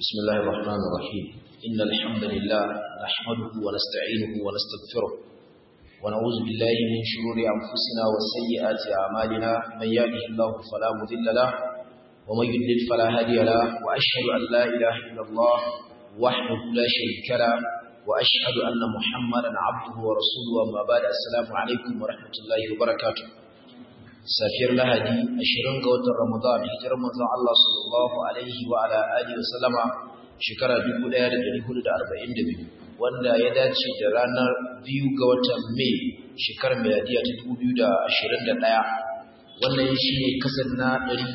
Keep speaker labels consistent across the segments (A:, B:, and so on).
A: بسم الله الرحمن الرحيم إن الحمد لله نحمده ونستعينه ونستغفره ونعوذ بالله من شرور أنفسنا وسيئات أعمالنا من يهده الله فلا مضل له ومن يضلل فلا هادي له وأشهد أن لا إله إلا الله وحده لا شريك له وأشهد أن محمدا عبده ورسوله أما بعد السلام عليكم ورحمة الله وبركاته safiyar lahadi ashirin ga watan ramadan hijirar manzon Allah sallallahu alaihi wa ala alihi wa sallama shekara 1442 wanda ya dace da ranar biyu ga watan mai shekarar miladiya ta 2021 wannan shine kasar na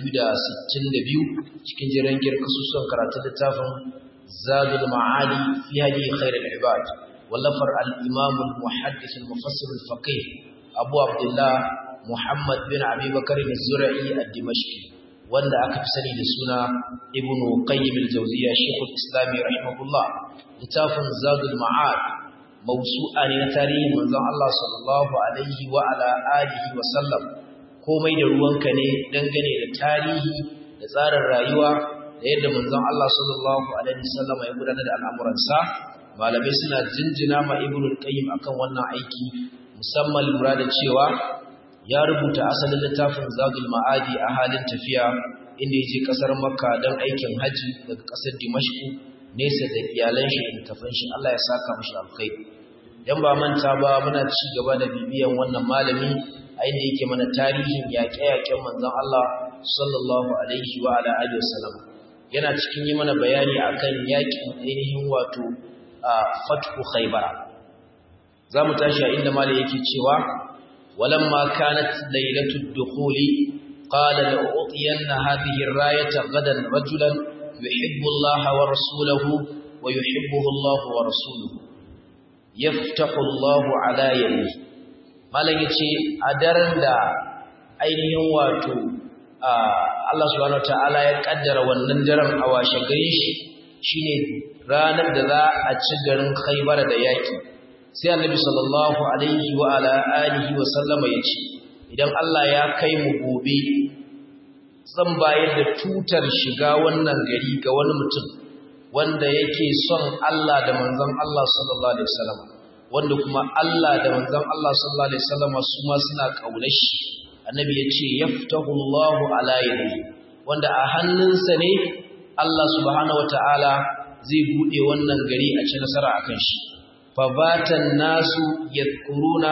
A: 262 cikin jirangiyar kasusuwan karatun littafin zadul ma'ali fi hadi khairul ibad wallafar al-imam al-muhaddith al-mufassir al-faqih abu abdullah Muhammad bin Abi Bakar al-Zura'i al-Dimashqi wanda aka fi sani da suna Ibn Qayyim al-Jawziyya Sheikh al-Islam rahimahullah littafin Zadul Ma'ad mawsu'a ne na tarihin manzon Allah sallallahu alaihi wa ala alihi wa sallam komai da ruwanka ne dangane da tarihi da tsarin rayuwa da yadda manzon Allah sallallahu alaihi wa sallam ya gudanar da al'amuransa malamai suna jinjina ma Ibn Qayyim akan wannan aiki musamman lura da cewa ya rubuta asalin littafin Zadul Ma'adi a halin tafiya inda yaje kasar Makka don aikin haji daga kasar Dimashq nesa da iyalan shi da tafin shi Allah ya saka mishi alkhairi dan ba manta ba muna ci gaba da bibiyan wannan malami a inda yake mana tarihin yaƙe-yaƙen manzon Allah sallallahu alaihi wa ala alihi wasallam yana cikin yi mana bayani akan yaƙin ainihin wato fathu Khaybar zamu tashi a inda malami yake cewa ولما كانت ليلة الدخول قال لأعطين هذه الراية غدا رجلا يحب الله ورسوله ويحبه الله ورسوله يفتح الله على يده malam yace a daren da ainihin wato Allah subhanahu wataala ya kaddara wannan daren a washe gari shi shine ranar da za a ci garin Khaybar da yaki sai annabi sallallahu alaihi wa ala alihi wa sallama yace idan Allah ya kai mu gobe zan bayar da tutar shiga wannan gari ga wani mutum wanda yake son Allah da manzon Allah sallallahu alaihi wasallam wanda kuma Allah da manzon Allah sallallahu alaihi wasallam su ma suna kaunar shi annabi yace yaftahu Allahu ala yadihi wanda a hannunsa ne Allah subhanahu wataala zai bude wannan gari a ci nasara akan shi fabatan nasu yadkuruna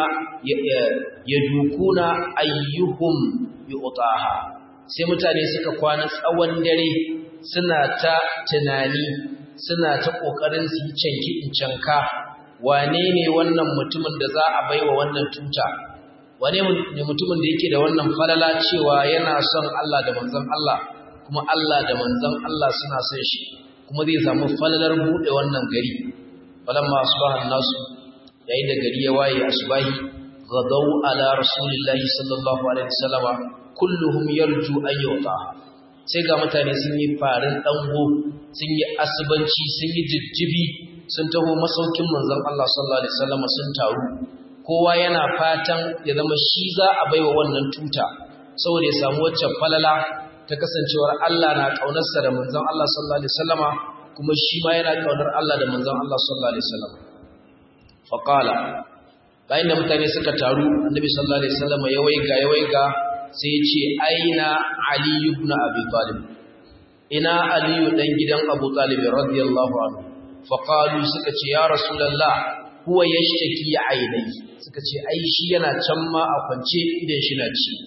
A: yadukuna ayyuhum yu'taha sai mutane suka kwana tsawon dare suna ta tunani suna ta kokarin su canki in canka wane ne wannan mutumin da za a baiwa wannan tuta wane ne mutumin da yake da wannan falala cewa yana son Allah da manzon Allah kuma Allah da manzon Allah suna son shi kuma zai samu falalar bude wannan gari falamma asbaha an-nasu yayin da gari ya waye asbahi ghadaw ala rasulillahi sallallahu alaihi wasallama kulluhum yarju an yuta sai ga mutane sun yi farin dango sun yi asubanci sun yi jijjibi sun taho masaukin manzon Allah sallallahu alaihi wasallama sun taru kowa yana fatan ya zama shi za a baiwa wannan tuta saboda ya samu wacce falala ta kasancewar Allah na kaunarsa da manzon Allah sallallahu alaihi wasallama kuma shi ma yana kaunar Allah da manzon Allah sallallahu alaihi wasallam faqala bayan da mutane suka taru annabi sallallahu alaihi wasallam ya waiga ya waiga sai ya ce aina ali ibn abi talib ina ali dan gidan abu talib radiyallahu anhu faqalu suka ce ya rasulullah huwa yashtaki ainai suka ce ai shi yana can ma a kwance idan shi na ci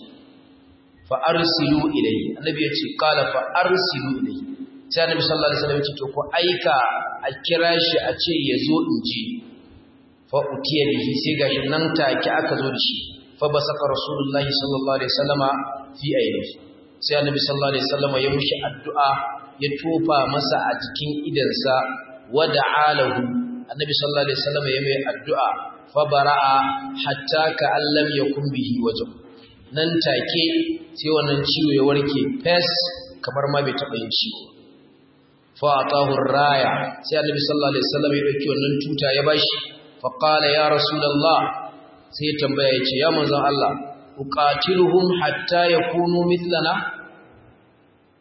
A: fa arsilu ilayhi annabi ya ce qala fa arsilu ilayhi sai annabi sallallahu alaihi wasallam ya ce to ko aika a kira shi a ce ya zo in ji fa utiya bihi sai gashi nan take aka zo da shi fa basaka rasulullahi sallallahu alaihi wasallama fi ainihi sai annabi sallallahu alaihi wasallama ya mushi addu'a ya tofa masa a jikin idansa wa da'alahu annabi sallallahu alaihi wasallama ya mai addu'a fa bara'a hatta ka allam yakun bihi wajh nan take sai wannan ciwo ya warke fes kamar ma bai taɓa yin ciwo fa'atahu raya sai annabi sallallahu alaihi wasallam ya dauki wannan tuta ya bashi fa qala ya rasulullah sai ya tambaya yace ya manzon Allah uqatiluhum hatta yakunu mithlana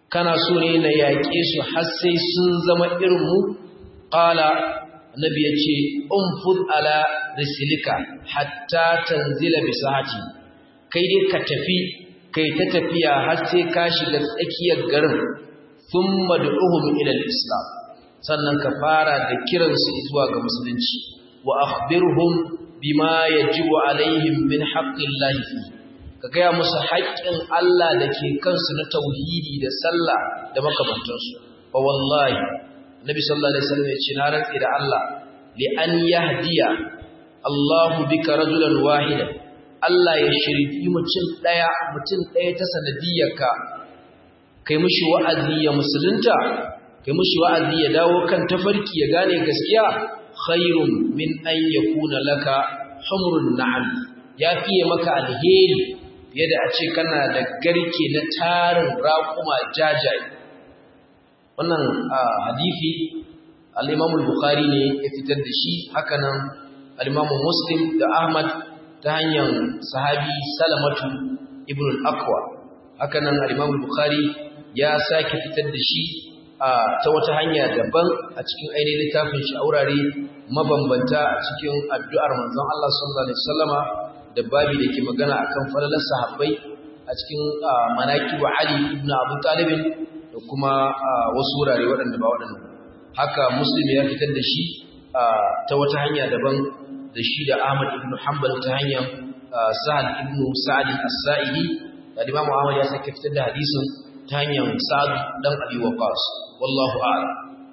A: kana so ne na yaƙe su har sai sun zama irin mu qala annabi yace umfud ala rislika hatta tanzila bi sahati kai dai ka tafi kai ta tafiya har sai ka shiga tsakiyar garin thumma du'uhum ila al-islam sannan ka fara da kiransu zuwa ga musulunci wa akhbirhum bima yajibu alaihim min haqqillahi fi ka gaya musu haƙƙin Allah da ke kansu na tauhidi da sallah da makamantansu fa wallahi nabi sallallahu alaihi wasallam ya ce na rantsi da Allah li an yahdiya Allahu bika rajulan wahida Allah ya shirki mutum daya mutum daya ta sanadiyarka kai mushi wa'azi ya musulunta kai mushi wa'azi ya dawo kan tafarki ya gane gaskiya khairun min an yakuna laka humrun na'am ya fiye maka alheri fiye da a ce kana da garke na tarin raƙuma jajaye wannan hadisi al-Imam al-Bukhari ne ya fitar da shi hakanan al-Imam Muslim da Ahmad ta hanyar sahabi Salamatu ibn al-Aqwa hakanan al-Imam al-Bukhari ya sake fitar da shi ta wata hanya daban a cikin ainihin littafin shi aurare mabambanta a cikin addu'ar manzon Allah sallallahu alaihi wasallama da babi da ke magana akan falalar sahabbai a cikin manaki wa Ali ibn Abu Talib da kuma wasu wurare waɗanda ba waɗanda haka Muslim ya fitar da shi ta wata hanya daban da shi da Ahmad ibn Hanbal ta hanyar Sa'ad ibn Sa'id as-Sa'idi da Imam Ahmad ya sake fitar da hadisin ta hanyar Sa'ad dan Abi Waqqas wallahu a'lam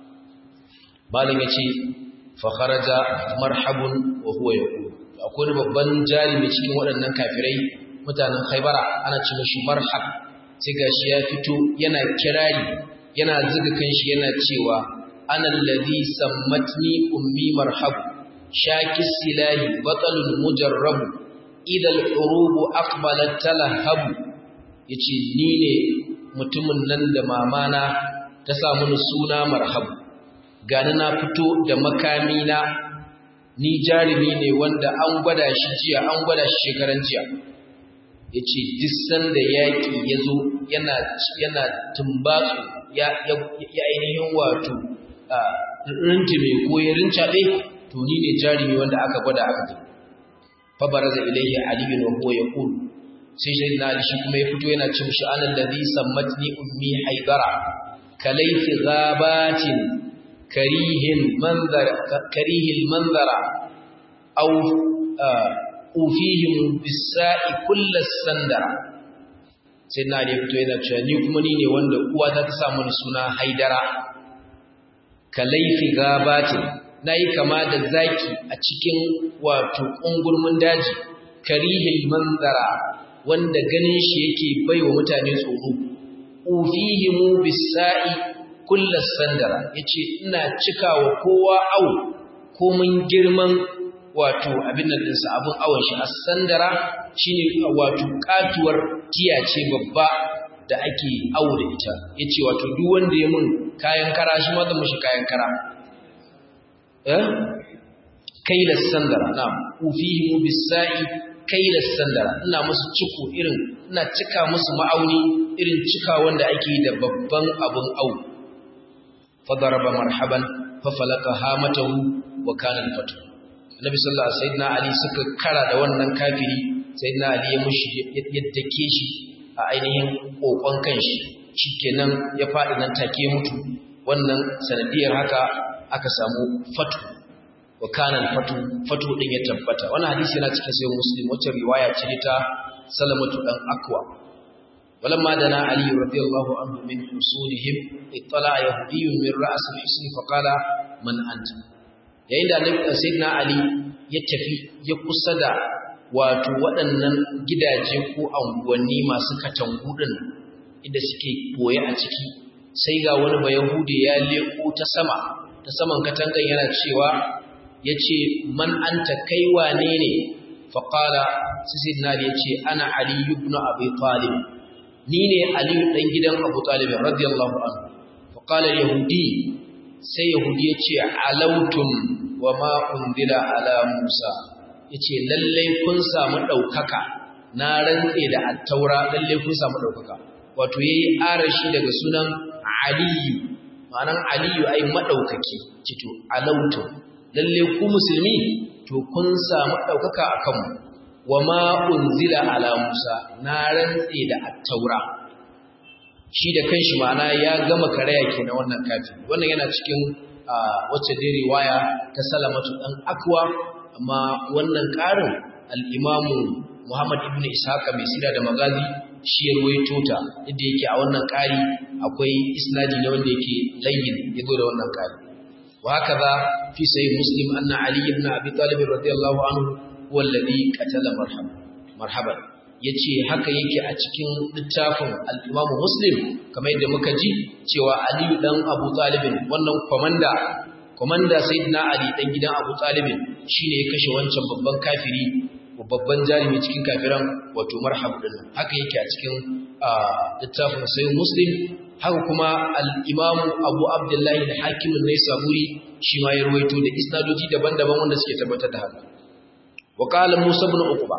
A: malam yace fa kharaja marhabun wa huwa yaqul akwai babban jarimi cikin waɗannan kafirai mutanen Khaibara ana ce mishi marhab sai gashi ya fito yana kirari yana zuga kanshi yana cewa ana alladhi sammatni ummi marhab shakis silahi batalul mujarrab idha al-urub aqbalat talahab yace ni ne mutumin nan da mamana ta sa mini suna marhab gani na fito da makami na ni jarumi ne wanda an gwada shi jiya an gwada shi shekaran jiya ya ce dissan da yaƙi ya zo yana tumbatsu ya ainihin wato rintume ko ya rincaɓe to ni ne jarumi wanda aka gwada aka gani fabara za ilaihi aliyun wa huwa ya ƙulu sai shi na shi kuma ya fito yana cin shi anan da zai sammatni ummi haidara kalaifi gabatin karihin manzara karihil manzara aw ufihim bisa'i kullas sandara sai na ne fito yana cewa ni kuma ni ne wanda uwa ta sa mini suna haidara kalaifi gabatin nayi kama da zaki a cikin wato ungurmin daji karihil manzara wanda ganin shi yake baiwa mutane tsoro ufihimu bisa'i kullas sandara yace ina cikawa kowa au komin girman wato abin nan dinsa abun awon shi as-sandara shine wato katuwar tiya ce babba da ake awo da ita yace wato duk wanda ya mun kayan kara shi ma zan mishi kayan kara eh kailas sandara na'am ufihimu bisa'i kailas sandara ina musu ciko irin ina cika musu ma'auni irin cika wanda ake da babban abun awo fadaraba marhaban fa falaka hamatahu wa kana al-fatu Nabi sallallahu alaihi wasallam Ali suka kara da wannan kafiri sayyidina Ali ya mushi yaddake shi a ainihin kokon kanshi shikenan ya fadi nan take mutu wannan sanadiyar haka aka samu fatu wa kana al-fatu fatu din ya tabbata wannan hadisi yana cikin sahih muslim wacce riwaya ce ta salamatu dan akwa ولما دنا علي رضي الله عنه من حصولهم اطلع يهودي من رأس الحصن فقال من أنت yayin da sayyidina ali ya tafi ya kusa da wato waɗannan gidaje ko anguwanni masu katangu din inda suke boye a ciki sai ga wani bayahude ya leko ta sama ta saman katangan yana cewa yace man anta kai wane ne fa qala sayyidina ali yace ana ali ibn abi talib ni ne ali dan gidan abu talib radiyallahu anhu fa qala yahudi sai yahudi yace alautum wa ma unzila ala musa yace lalle kun samu daukaka na rantse da attaura lalle kun samu daukaka wato yayi arashi daga sunan aliyu ma'anan aliyu ai madaukaki cito alautu lalle ku musulmi to kun samu daukaka akan mu wama unzila ala musa na rantse da at-taura shi da kanshi ma'ana ya gama karaya kenan wannan kafin wannan yana cikin wacce dai riwaya ta salamatu dan akwa amma wannan karin al-imamu Muhammad ibn Ishaq mai sira da magazi shi ya ruwaito ta inda yake a wannan kari akwai isnadi ne wanda yake layyin yazo da wannan kari wa hakaza fi sahih muslim anna ali ibn abi talib radiyallahu anhu huwa alladhi qatala marhab marhaban yace haka yake a cikin littafin al-imam muslim kamar yadda muka ji cewa ali dan abu talib wannan komanda komanda sayyidina ali dan gidan abu talib shine ya kashe wancan babban kafiri babban jarumi cikin kafiran wato marhab din haka yake a cikin littafin sayyid muslim haka kuma al-imam abu abdullahi da hakimin ne saburi shi ma ya ruwaito da isnadoji daban-daban wanda suke tabbatar da haka wa qala musa ibn uqba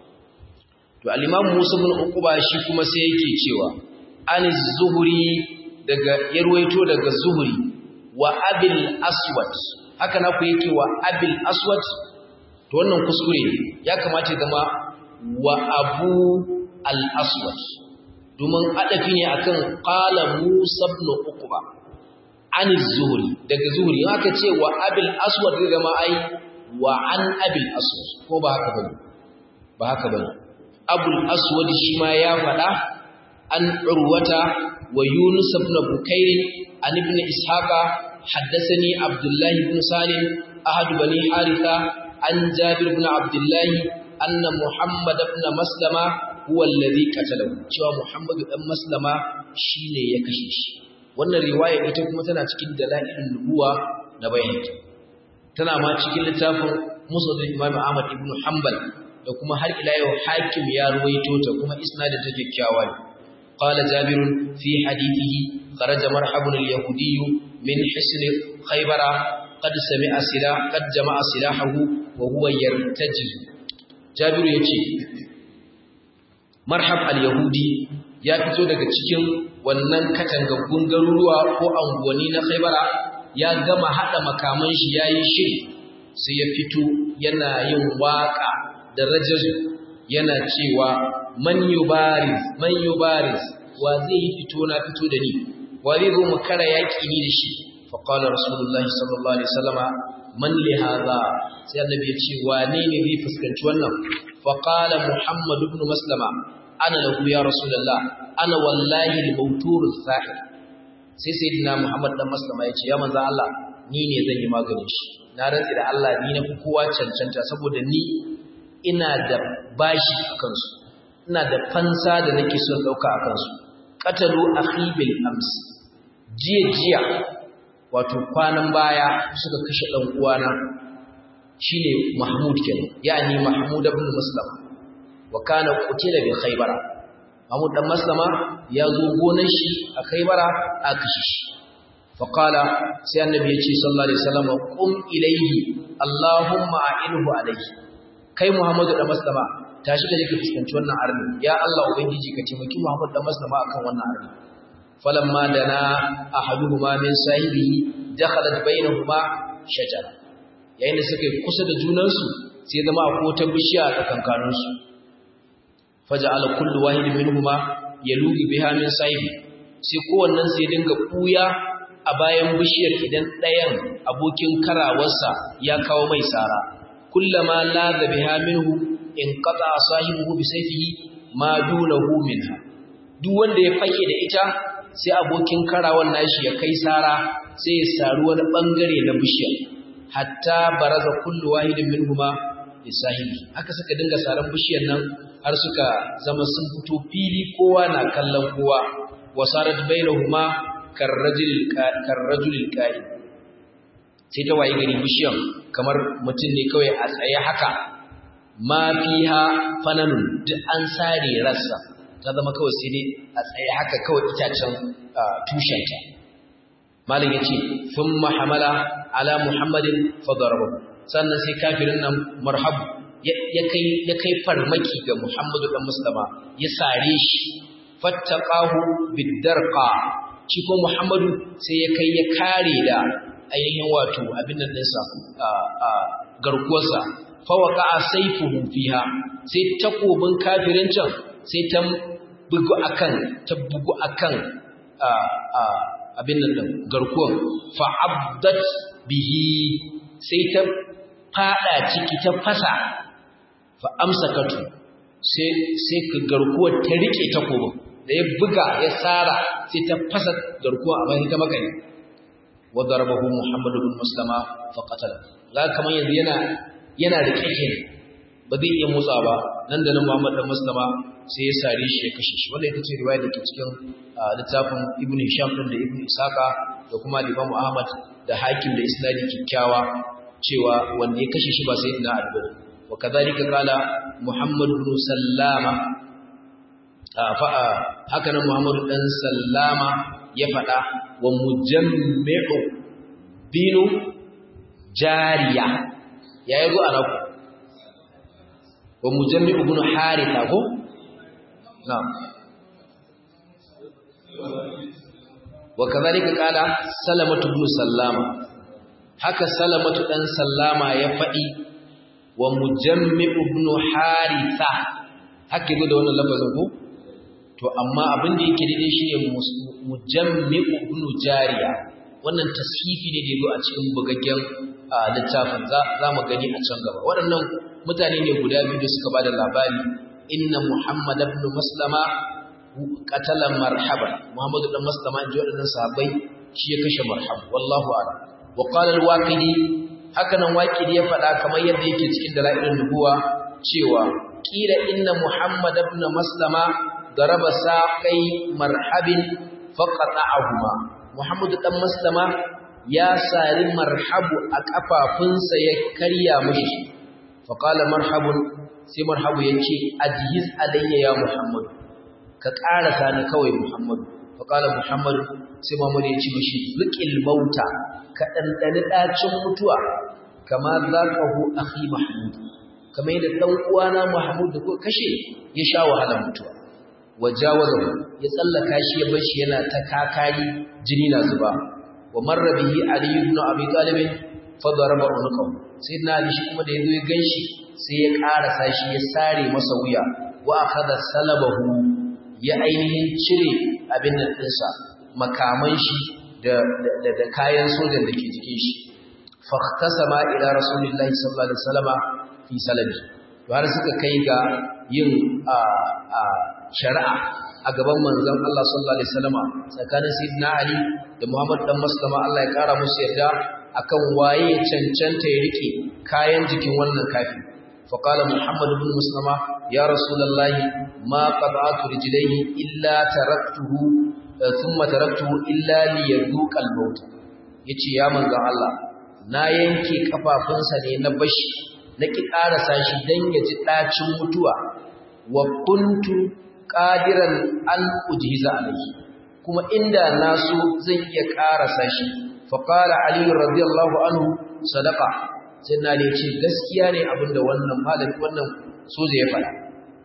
A: to al-imam musa ibn uqba shi kuma sai yake cewa an zuhuri daga ya ruwaito daga zuhuri wa abil aswad haka na ku yake wa abil aswad to wannan kuskure ya kamata ya zama wa abu al-aswad domin adafi ne akan qala musa ibn uqba an zuhri daga zuhri haka ce wa abil aswad zai zama ai wa an abil aswad ko ba haka bane ba haka bane abul aswad shi ma ya faɗa an urwata wa yunus ibn bukair an ibn ishaqa haddathani abdullahi ibn salim ahad bani haritha an jabir ibn abdullahi anna muhammad ibn maslama huwa alladhi qatalahu cewa muhammad dan maslama shine ya kashe shi wannan riwaya ita kuma tana cikin dalailin nubuwa na bayani tana ma cikin littafin musnad imam ahmad ibn hanbal da kuma har ila yau hakim ya ruwaito ta kuma isnadin ta kyakkyawa ne qala jabir fi hadithihi kharaja marhabun al-yahudi min hisn khaybara qad sami'a silah qad jama'a silahahu wa huwa yartaji jabir yace marhab al-yahudi ya fito daga cikin wannan katangaggun garuruwa ko anguwanni na khaybara ya gama hada makaman shi yayi shiri sai ya fito yana yin waka da rajazu yana cewa man yubariz man yubariz wa zai yi fito na fito da ni wa zai zo mu kara yaki ni da shi fa qala rasulullahi sallallahu alaihi wasallama man li hadha sai annabi ya ce wane ne zai fuskanci wannan fa qala muhammad ibn maslama ana lahu ya rasulullah ana wallahi al-mawtur as-sahih sai sayyidina muhammad dan maslama ya ce ya manzo Allah ni ne zan yi maganin shi na rantsi da Allah ni na fi kowa cancanta saboda ni ina da bashi a kansu ina da fansa da nake son ɗauka a kansu ƙatalu akhi bil ams jiya jiya wato kwanan baya suka kashe ɗan uwana shine mahmud kenan yani mahmud ibn muslim wa kana qutila bi khaybara mahmud dan maslama ya zo gonan shi a khaybara a kashe shi fa qala sai annabi ya ce sallallahu alaihi wasallam qum ilayhi allahumma a'inhu alayhi kai Muhammadu da Maslama tashi ka je ka fuskanci wannan arni ya Allah ubangiji ka taimaki Muhammadu da Maslama akan wannan arni falamma dana ahaduhuma min sahibihi dakhalat bainahuma shajara yayin da suka kusa da junansu sai zama akwai wata bishiya a tsakankanin su faja'ala kullu wahidin minhuma yalugi biha min sahibi sai kowannen sai dinga kuya a bayan bishiyar idan ɗayan abokin karawarsa ya kawo mai sara كلما لاذ بها منه انقطع صاحبه بسيفه ما دونه منها duk wanda ya fake da ita sai abokin karawan nashi ya kai sara sai ya saru wani bangare na bishiya hatta baraza kullu wahidin minhuma li sahibi haka suka dinga saran bishiyar nan har suka zama sun fito fili kowa na kallon kowa wasarat bainahuma karrajul karrajul qa'id sai ta waye gari bishiyan kamar mutum ne kawai a tsaye haka ma fiha fananun duk an sare rassa ta zama kawai sai dai a tsaye haka kawai itacen tushenta malam yace thumma hamala ala muhammadin fadaraba sannan sai kafirin nan marhabu ya kai ya kai farmaki ga muhammadu dan muslima ya sare shi fattaqahu bidarqa shi ko Muhammadu sai ya kai ya kare da ainihin wato abin nan ɗinsa a garkuwarsa fawaka a saifuhu fiha sai takobin kafirin can sai ta bugu akan ta bugu akan abin nan ɗin garkuwan fa'abdat bihi sai ta fada ciki ta fasa fa amsakatu sai sai ka garkuwar ta rike takobin da ya buga ya tsara sai ta fasa garkuwa a bayan ta makani wadda rabahu muhammadu bin muslama faƙatala za kamar yanzu yana yana da ƙiƙin ba zai iya motsa ba nan da nan muhammadu bin muslama sai ya sare shi ya kashe shi wanda ita ce riwaya da ke cikin littafin ibn hisham din da ibn isaka da kuma imam ahmad da hakim da isnadi kikkiawa cewa wanda ya kashe shi ba sai ina albani wa kadhalika qala muhammad bin sallama haka nan Muhammadu ɗan Sallama ya faɗa wa mujammi'u binu jariya ya yi zuwa naku wa mujammi'u binu harita ko? na wa kazalika kala salamatu binu sallama haka salamatu ɗan sallama ya faɗi wa mujammi'u binu harita haka yi da wannan lafazin ko? to amma abin da yake daidai shi ne mujammi'u ibn jariya wannan tashifi ne da yazo a cikin bugaggen littafin za mu gani a can gaba waɗannan mutane ne guda biyu da suka bada labari inna muhammad ibn maslama qatala marhaba muhammad ibn maslama inji waɗannan sahabbai shi ya kashe marhab wallahu a'lam wa qala al-waqidi haka nan waqidi ya faɗa kamar yadda yake cikin dalailun nubuwa cewa kila inna muhammad ibn maslama ضرب ساقي مرحب فقطعهما محمد dan maslama ya sari marhabu a kafafunsa ya karya mishi faqala marhabun sai marhabu yace ajhiz alayya ya muhammad ka karasa ni kawai muhammad faqala muhammad sai muhammad yace mishi liqil mauta ka dandani dacin mutuwa kama zaqahu akhi mahmud kamar yadda dan uwana mahmud da ko kashe ya sha wahalar mutuwa wajawazahu ya tsallaka shi ya bar shi yana ta kakari jini na zuba wa marra bihi ali ibn abi talib fa daraba unqahu sayyidina ali shi kuma da yazo ya ganshi sai ya karasa shi ya sare masa wuya wa akhadha salabahu ya ainihin cire abin nan dinsa makaman shi da da, da kayan sojan da ke jikin shi fa khtasama ila rasulillahi sallallahu alaihi wasallama fi salabi har suka kai ga yin a a shari'a a gaban manzon Allah sallallahu alaihi wasallama tsakanin sayyidina Ali da Muhammad dan Maslama Allah ya kara musu yarda akan waye ya cancanta ya rike kayan jikin wannan kafi fa qala Muhammad ibn Maslama ya rasulullahi ma qada'tu rijlaihi illa taraktuhu thumma taraktuhu illa liyadhuqa al-maut yace ya manzon Allah na yanke kafafunsa ne na bashi na ki karasa shi dan ya ji dacin mutuwa wa kuntu qadiran an ujhiza alayhi kuma inda naso zan iya karasa shi fa qala ali radiyallahu anhu sadaqa sai na ne ce gaskiya ne abinda wannan malami wannan soja ya fada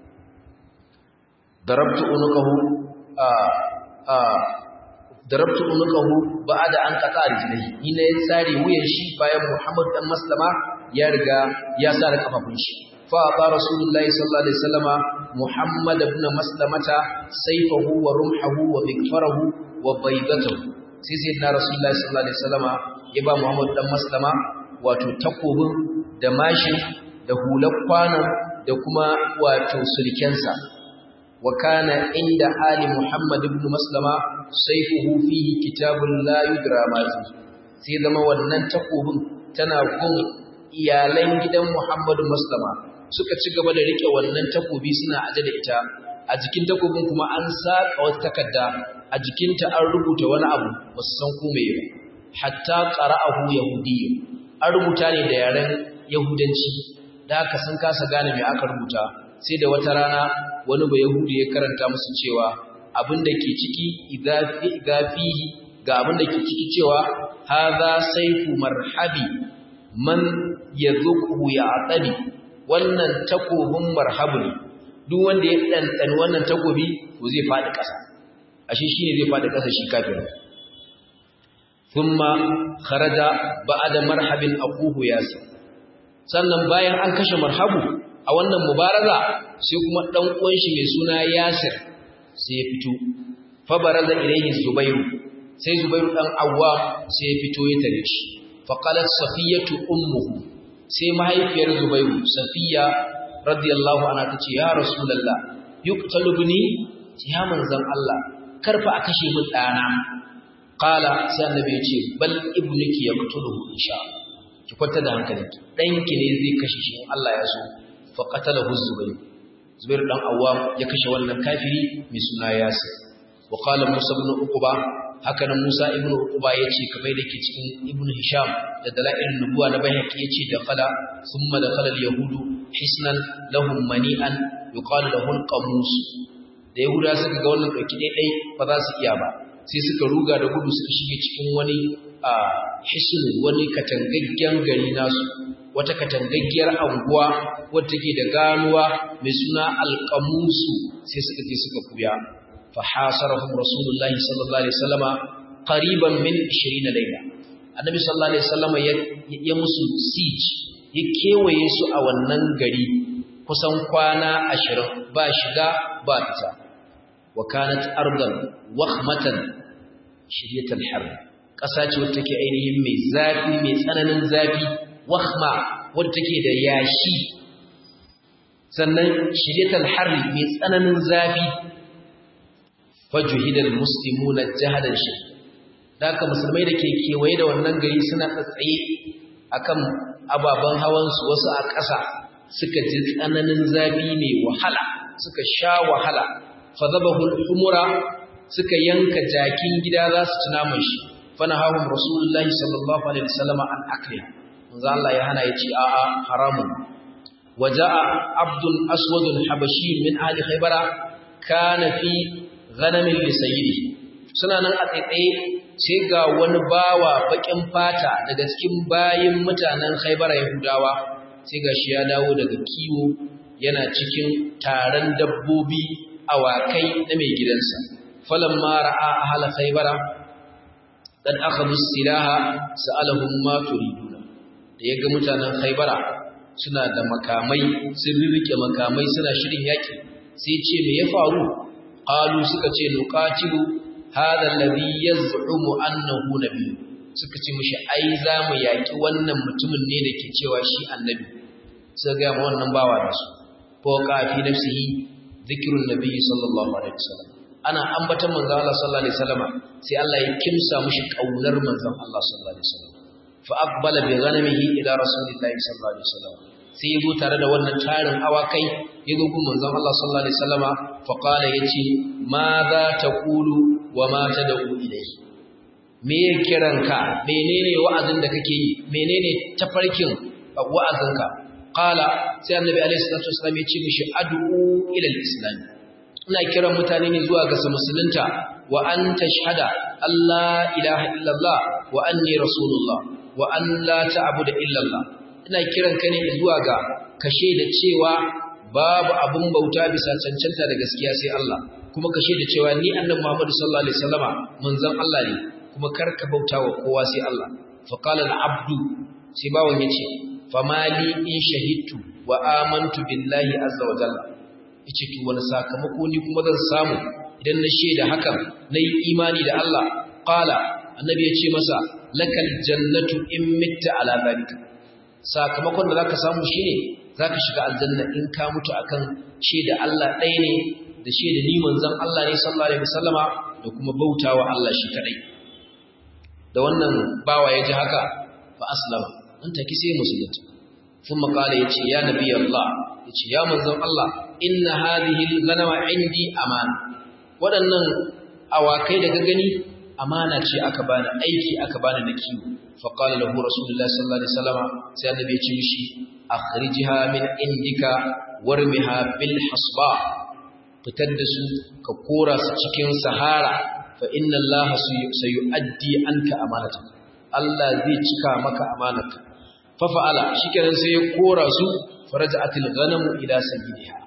A: darabtu unqahu a a darabtu unqahu ba'da an qata rijlihi ina ya tsare wuyan shi bayan muhammad dan maslama ya riga ya sa da kafafun shi فأعطى رسول الله صلى الله عليه وسلم محمد بن مسلمة سيفه ورمحه ومغفره وبيضته sai sayyidina rasulullahi sallallahu alaihi wasallama ya ba Muhammad dan Maslama wato takobin da mashin da hular kwanan da kuma wato sulkensa wa kana inda ali Muhammad ibn Maslama sayfuhu fihi kitabun la yudra ma sai zama wannan takobin tana gun iyalan gidan Muhammad Maslama suka ci gaba da rike wannan takobi suna aje da ita a jikin takobin kuma an saka wata takarda a jikinta an rubuta wani abu ba su san kome ba hatta qara'ahu yahudiyyu an rubuta ne da yaren yahudanci da haka sun kasa gane me aka rubuta sai da wata rana wani ba yahudi ya karanta musu cewa abin da ke ciki igafihi ga abin da ke ciki cewa hadha sayfu marhabi man yadhuku ya atabi wannan takobin marhabu ne duk wanda ya ɗanɗani wannan takobi to zai faɗi ƙasa ashe shi ne zai faɗi ƙasa shi kafin thumma kharaja ba'da marhabin aquhu yasir sannan bayan an kashe marhabu a wannan mubaraza sai kuma dan uwan shi mai suna yasir sai ya fito fa baraza ilayhi zubairu sai zubairu dan awwa sai ya fito ya tare shi fa qalat safiyatu ummuhu sai mahaifiyar zubairu safiya radiyallahu anha tace ya rasulullah yuqtalu ibni ya manzon Allah karfa a kashe min dana qala sai annabi ya ce bal ibnuki yaqtuluhu insha ki kwanta da hankalinki danki ne zai kashe shi Allah ya so fa qatalahu zubair zubair dan awwam ya kashe wannan kafiri mai suna yasir wa qala musa ibn uqba haka nan musa ibn uqba yace kamar da ke cikin ibn hisham da dalailun nubuwa na bayhaqi yace da qala thumma dakhala al-yahudu hisnan lahum mani'an yuqalu lahu al-qamus da yahuda suka ga wannan dauki dai ba za su iya ba sai suka ruga da gudu suka shige cikin wani a hisnu wani katangaggen gari nasu wata katangaggiyar anguwa wadda take da ganuwa mai suna alqamusu sai suka je suka kuya fa hasarahum rasulullahi sallallahu alaihi wasallama qariban min 20 layla annabi sallallahu alaihi wasallama ya musu siege ya kewaye su a wannan gari kusan kwana 20 ba shiga ba fita wa kanat ardan wakhmatan shiryatal harb ƙasa ce wadda take ainihin mai zafi mai tsananin zafi wakhma wadda take da yashi sannan shiryatal harb mai tsananin zafi fajuhidal muslimuna jahadan shi haka musulmai da ke kewaye da wannan gari suna tsatsaye akan ababen hawansu wasu a ƙasa suka ji tsananin zafi mai wahala suka sha wahala fadabahul umura suka yanka jakin gida za su ci naman shi fana hahun rasulullahi sallallahu alaihi wasallam an akliha manzo Allah ya hana yace a a haramun waja'a abdul aswadun habashi min ahli khaybara kana fi ghanamin li sayyidi suna nan a tsaitsaye sai ga wani bawa bakin fata daga cikin bayin mutanen khaybara yahudawa sai ga shi ya dawo daga kiwo yana cikin taron dabbobi awakai na mai gidansa falamma ra'a ahla khaybara dan akhadhu silaha sa'alahum ma turiduna da yaga mutanen khaybara suna da makamai sun rike makamai suna shirin yaki sai ce me ya faru qalu suka ce nuqatilu hadha alladhi yaz'umu annahu nabiy suka ce mishi ai za mu yaki wannan mutumin ne da ke cewa shi annabi sai ga mu wannan bawa da su ko kafi nafsihi zikrun nabiy sallallahu alaihi wasallam ana ambatan manzo Allah sallallahu alaihi wasallam sai Allah ya kimsa mushi kaunar manzon Allah sallallahu alaihi wasallam fa aqbala bi ghanamihi ila rasulillahi sallallahu alaihi wasallam sai yazo tare da wannan tarin awakai yazo gun manzon Allah sallallahu alaihi wasallam fa qala yace ma za taqulu wa ma tad'u ilayhi me kiranka menene wa'azin da kake yi menene tafarkin wa'azinka qala sai annabi alaihi salatu wasallam ya ce mishi ad'u ila al-islam ina kiran mutane ne zuwa ga su musulunta wa an tashhada Allah ilaha illallah wa anni rasulullah wa an la ta'budu illallah ina kiran ka ne zuwa ga kashe da cewa babu abun bauta bisa cancanta da gaskiya sai Allah kuma kashe da cewa ni annabi Muhammad sallallahu alaihi wasallama manzon Allah ne kuma karka bauta wa kowa sai Allah fa qala al-abdu sai bawon yace famali in shahidtu wa amantu billahi azza wa jalla yace to wani sakamako ni kuma zan samu idan na shaida hakan nayi imani da Allah qala annabi yace masa lakal jannatu in mitta ala zalika sakamakon da zaka samu shine zaka shiga aljanna in ka mutu akan shaida Allah ɗaya ne da shaida ni manzon Allah ne sallallahu alaihi wasallama da kuma bautawa Allah shi kadai da wannan bawa yaji haka fa aslama nan take sai musulunci ثم قال يتي يا نبي الله يتي يا منزل الله إن هذه الغنم عندي أمان waɗannan awakai da gani amana ce aka bani aiki aka bani da kiwo fa qala lahu rasulullahi sallallahu alaihi wasallam sai annabi ya ce mishi akhrijha min indika warmiha bil hasba fitar da su ka kora su cikin sahara fa inna allaha sayu'addi anka amanata Allah zai cika maka amanarka fafa'ala shikenan sai ya kora su faraja'atil ghanamu ila sayyidiha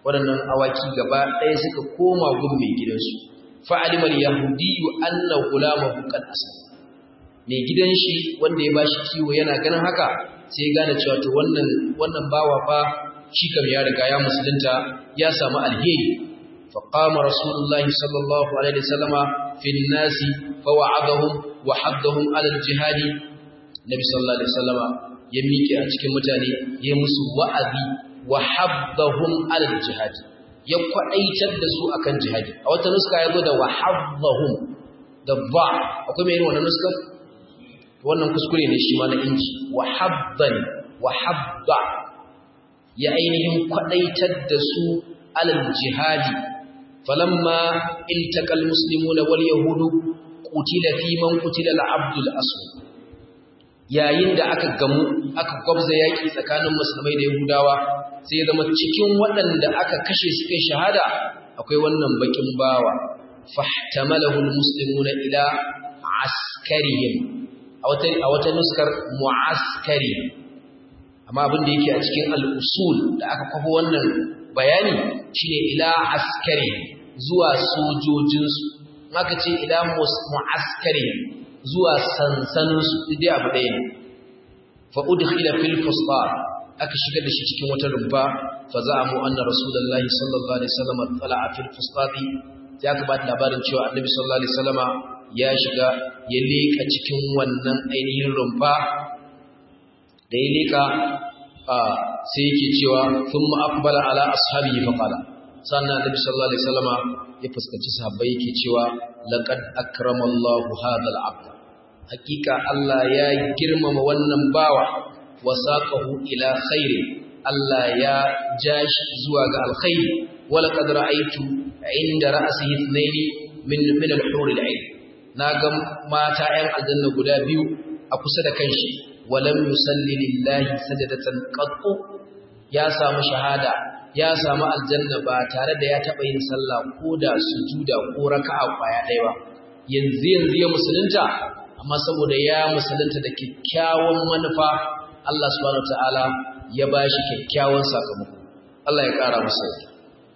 A: waɗannan awaki gaba ɗaya suka koma gun mai gidansu fa'alimal yahudiyu anna gulamahu qad aslam mai gidan shi wanda ya bashi kiwo yana ganin haka sai gane cewa to wannan wannan bawa fa shi kam ya riga ya musulunta ya samu alheri fa qama rasulullahi sallallahu alaihi wasallama fi nasi fa wa'adahum wa haddahum ala al-jihad nabi sallallahu alaihi wasallama ya miƙe a cikin mutane ya musu wa'azi wa haddahum ala al-jihad ya kwadaitar da su akan jihadi a wata nuska ya zo da wa haddahum da ba akwai mai irin wannan nuskar wannan kuskure ne shi ma na inji wa habban wa habba ya ainihin kwadaitar da su alal jihadi falamma iltaqal muslimuna wal yahudu qutila fi man qutila al abdul aswad yayin da aka gamu aka gwabza yaki tsakanin musulmai da yahudawa sai ya zama cikin waɗanda aka kashe su kai shahada akwai wannan bakin bawa fahtamalahu al muslimuna ila askarihim a wata nuskar mu'askari amma abin da yake a cikin al'usul da aka kwafo wannan bayani shine ila askari zuwa sojojinsu maka ce ila mu'askari zuwa sansaninsu dai abu ɗaya ne fa'udkhila fil fustar aka shiga da shi cikin wata rumfa fa za'amu anna rasulullahi sallallahu alaihi wasallam tala'a fil fustati ya ka ba labarin cewa annabi sallallahu alaihi wasallama ya shiga ya leka cikin wannan ainihin rumfa da ya leka sai yake cewa sun ma'akbala ala ashabihi faqala sannan annabi sallallahu alaihi wasallama ya fuskanci sahabbai yake cewa laqad akramallahu hadha al-abd hakika Allah ya girmama wannan bawa wasaqahu ila khairi Allah ya jashi zuwa ga alkhairi wala qad ra'aytu inda ra'sihi ithnaini min min al-hur al-'ain naga mata 'yan aljanna guda biyu a kusa da kanshi walam yusalli lillahi sajadatan qattu ya samu shahada ya samu aljanna ba tare da ya taba yin sallah ko da sujuda ko raka'a kwaya ɗaya ba yanzu yanzu ya musulunta amma saboda ya musulunta da kyakkyawan manufa Allah subhanahu wataala ya bashi kyakkyawan sakamako Allah ya kara masa yarda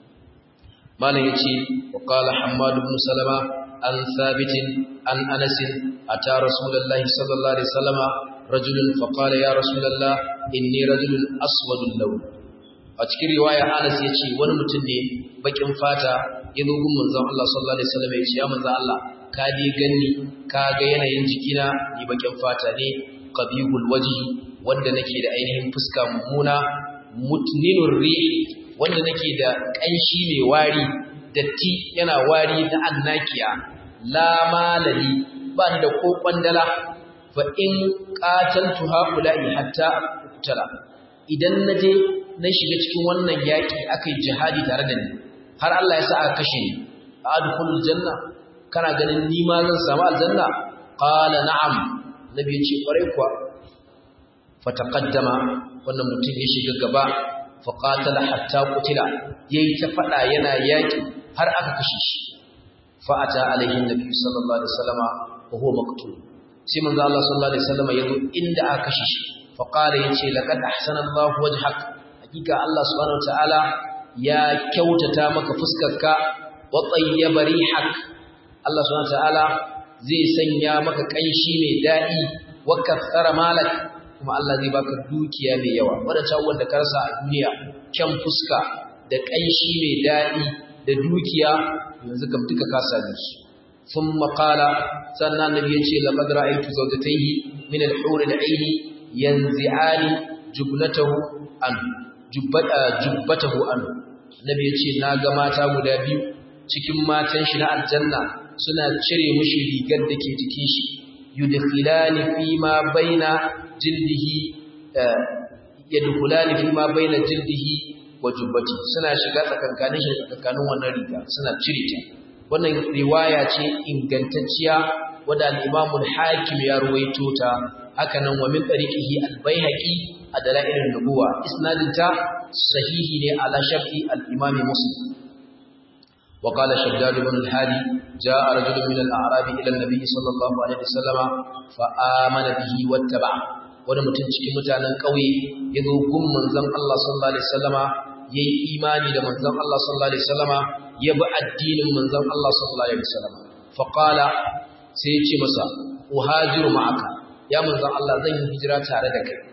A: malam yace wa qala hammad ibn salama an thabit an anas ata rasulullahi sallallahu alaihi wasallama rajulun fa qala ya rasulullah inni rajulun aswadul lawn a cikin riwaya Anas yace wani mutum ne bakin fata ya zo gun manzon Allah sallallahu alaihi wasallam yace ya manzon Allah ka dai ganni ka ga yanayin jikina ni bakin fata ne qabihul wajhi wanda nake da ainihin fuska mummuna mutninur rihi wanda nake da kanshi mai wari datti yana wari na annakiya la malali ba ni da ko kwandala fa in qataltu haula'i hatta uqtala idan naje na shiga cikin wannan yaki akai jihadi tare da ni har Allah ya sa aka kashe ni adkhulul janna kana ganin ni ma zan samu aljanna qala na'am nabi ya ce kwarai kuwa fataqaddama wannan mutum ya shiga gaba fa qatala hatta qutila yayi ta fada yana yaki har aka kashe shi fa ata alaihi nabi sallallahu alaihi wasallama wa huwa maqtul sai manzo Allah sallallahu alaihi wasallama yazo inda aka kashe shi fa qala yace laqad ahsana Allah wajhak hakika Allah subhanahu wataala ya kyautata maka fuskarka wa tayyaba rihak Allah subhanahu wataala zai sanya maka kanshi mai dadi wa kathara malak kuma Allah zai baka dukiya mai yawa wadanda wanda ka rasa a duniya kyan fuska da kanshi mai dadi da dukiya yanzu kam duka ka same su ثم قال سنة النبي يقول لقد رأيت زوجتيه من الحور العين ينزعان جبنته عنه jubbatahu anhu annabi yace na ga mata guda biyu cikin matan shi na aljanna suna cire mishi rigar da ke jikin shi yudkhilani fi ma baina jildihi yadkhulani fi ma baina jildihi wa jubbati suna shiga tsakankanin shi tsakankanin wannan riga suna cire ta wannan riwaya ce ingantacciya wadda al-Imam al-Hakim ya ruwaito ta haka nan wa min tariqihi al-Baihaqi a dalailin nubuwa isnadinta sahihi ne ala shafi al-imam muslim wa qala shaddad ibn al-hadi jaa rajulun min al-a'rab ila an-nabi sallallahu alaihi wasallama fa amana bihi wattaba wani mutum cikin mutanen kauye yazo gun manzon Allah sallallahu alaihi wasallama yayi imani da manzon Allah sallallahu alaihi wasallama ya bi addinin manzon Allah sallallahu alaihi wasallama fa qala sai ya ce masa uhajiru ma'aka ya manzon Allah zan yi hijira tare da kai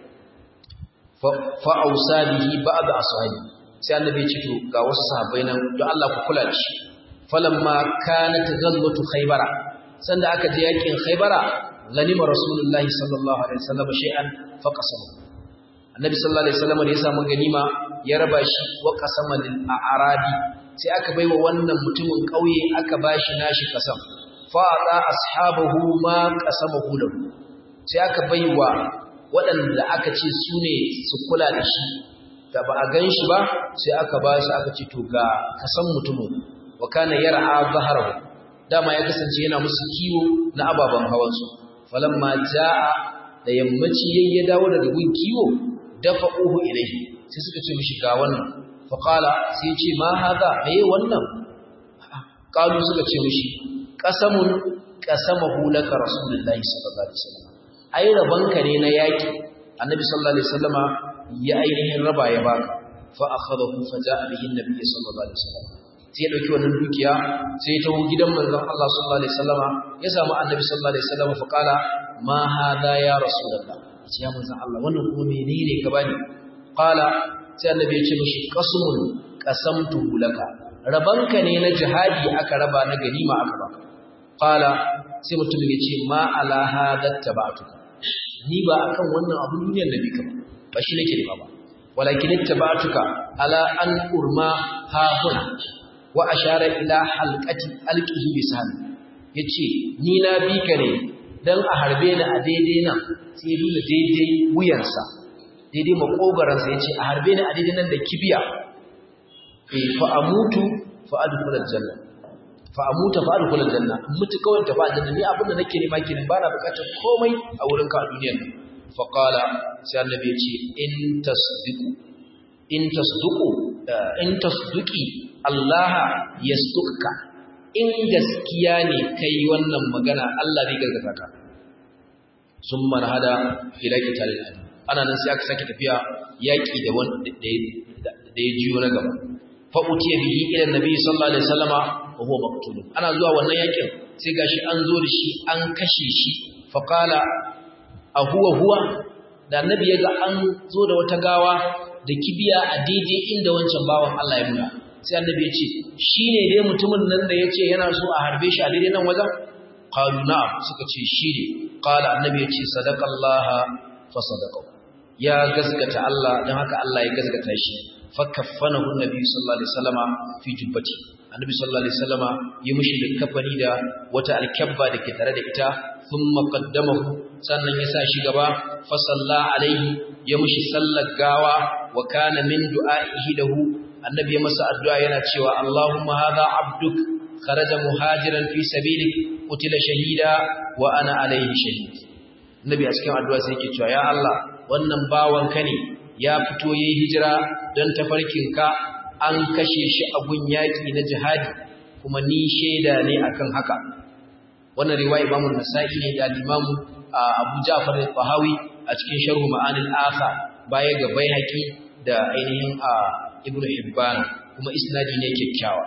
A: fa ausa bihi ba'd ashabi sai annabi ya ce to ga wasu sahabbai nan don Allah ku kula da shi falamma kanat ghazwatu khaybara sanda aka je yakin khaybara ganima rasulullahi sallallahu alaihi wasallam shay'an fa qasama annabi sallallahu alaihi wasallam da ya samu ganima ya raba shi wa qasama lil a'rabi sai aka baiwa wannan mutumin kauye aka bashi nashi kasam fa ata ashabahu ma qasamahu lahu sai aka baiwa waɗanda aka ce su ne su kula da shi da ba a gan shi ba sai aka ba shi aka ce to ga kasan mutumin wa kana yar'a zaharahu dama ya kasance yana musu kiwo na ababen hawansu falamma jaa da yammaci yayin ya dawo daga gun kiwo dafa'uhu ilayhi sai suka ce mishi ga wannan fa qala sai ya ce ma hadha me wannan qalu suka ce mishi qasamun qasamahu laka rasulullahi sallallahu alaihi wasallam ai rabanka ne na yaki annabi sallallahu alaihi wasallama ya ainihin raba ya baka fa akhadahu fa jaa bihi annabi sallallahu alaihi wasallam sai ya dauki wannan dukiya sai ya tawo gidan manzon Allah sallallahu alaihi wasallama ya samu annabi sallallahu alaihi wasallama fa kala ma hada ya rasulullah sai ya manzon Allah wannan kuma menene ka bani qala sai annabi ya ce mishi qasmun qasamtu laka rabanka ne na jihadi aka raba na ganima aka baka qala sai mutum ya ce ma ala hada tabatuka ni ba akan wannan abun duniyar nabi ka ba shi nake nema ba walakin ittaba'tuka ala an urma ha huna wa ashara ila halqati alqihi bisan yace ni na bi ka ne dan a harbe ni a daidai nan sai ya nuna daidai wuyansa daidai makogaran sa yace a harbe ni a daidai nan da kibiya eh fa amutu fa adkhul aljanna fa amuta fa adkhul aljanna mutu kawai ta fa aljanna ni abin da nake nema kenan ba na bukatar komai a wurin ka a duniyar nan fa qala sai annabi ya ce in tasdiqu in tasduqu in tasduqi Allah yasduqka in gaskiya ne kai wannan magana Allah zai gargaza ka summa hada ila qitalil ana nan sai aka sake tafiya yaki da wanda da ya jiyo na gaba fa utiya bihi ila nabi sallallahu alaihi wasallama wa huwa maqtul ana zuwa wannan yakin sai gashi an zo da shi an kashe shi fa qala a huwa huwa da annabi ya ga an zo da wata gawa da kibiya a daidai inda wancan bawan Allah ya nuna sai annabi ya ce shine dai mutumin nan da yace yana so a harbe shi a daidai nan wajen qalu na'am suka ce shine qala annabi ya ce sadaqallaha fa sadaqa ya gaskata Allah dan haka Allah ya gaskata shi fakaffanahu annabi sallallahu alaihi wasallama fi jubbati annabi sallallahu alaihi wasallama ya mushi da kafani da wata alkabba da ke tare da ita thumma qaddamahu sannan ya sa shi gaba fa salla alaihi ya mushi sallar gawa wa kana min du'aihi lahu annabi ya masa addu'a yana cewa Allahumma hadha abduk kharaja muhajiran fi sabilik qutila shahida wa ana alaihi shahid annabi a cikin addu'a sai yake cewa ya Allah wannan bawanka ne ya fito yayi hijira don tafarkinka an kashe shi a gun yaki na jihadi kuma ni shaida ne akan haka wannan riwaya Imam Nasa'i ne da Imam Abu Ja'far al-Bahawi a cikin Sharh Ma'anil Asa baya ga Baihaqi da ainihin Ibn Hibban kuma isnadi ne kyakkyawa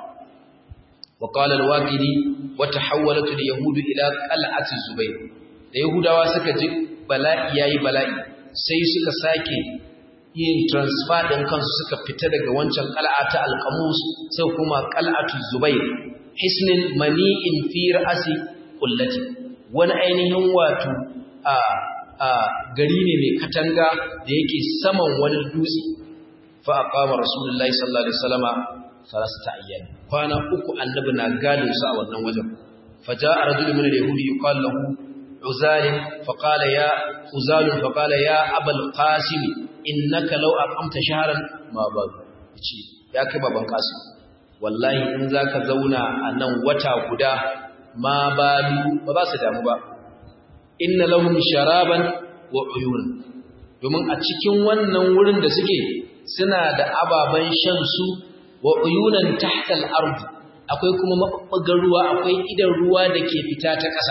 A: wa qala al-Waqidi wa tahawwalat al-yahud ila qal'ati Zubayr da Yahudawa suka ji bala'i yayi bala'i sai suka sake yin transfer din kansu suka fita daga wancan qal'a ta al-Qamus sai kuma qal'atu Zubayr hisnin mani'in fi ra'si kullati wani ainihin wato a a gari ne mai katanga da yake saman wani dutse fa aqama rasulullahi sallallahu alaihi wasallama salasata ayyan kwana uku annabi na gadin sa a wannan wajen faja'a rajulun min al-yahudi yuqal lahu uzal fa qala ya uzal fa qala ya abul qasim innaka law aqamta shahran ma ba'du ce ya kai baban qasim wallahi in zaka zauna a nan wata guda ma balu ba za su damu ba inna lahum sharaban wa uyun domin a cikin wannan wurin da suke suna da ababan shan su wa uyunan tahta al-ard akwai kuma mabubbugan ruwa akwai idan ruwa da ke fita ta ƙasa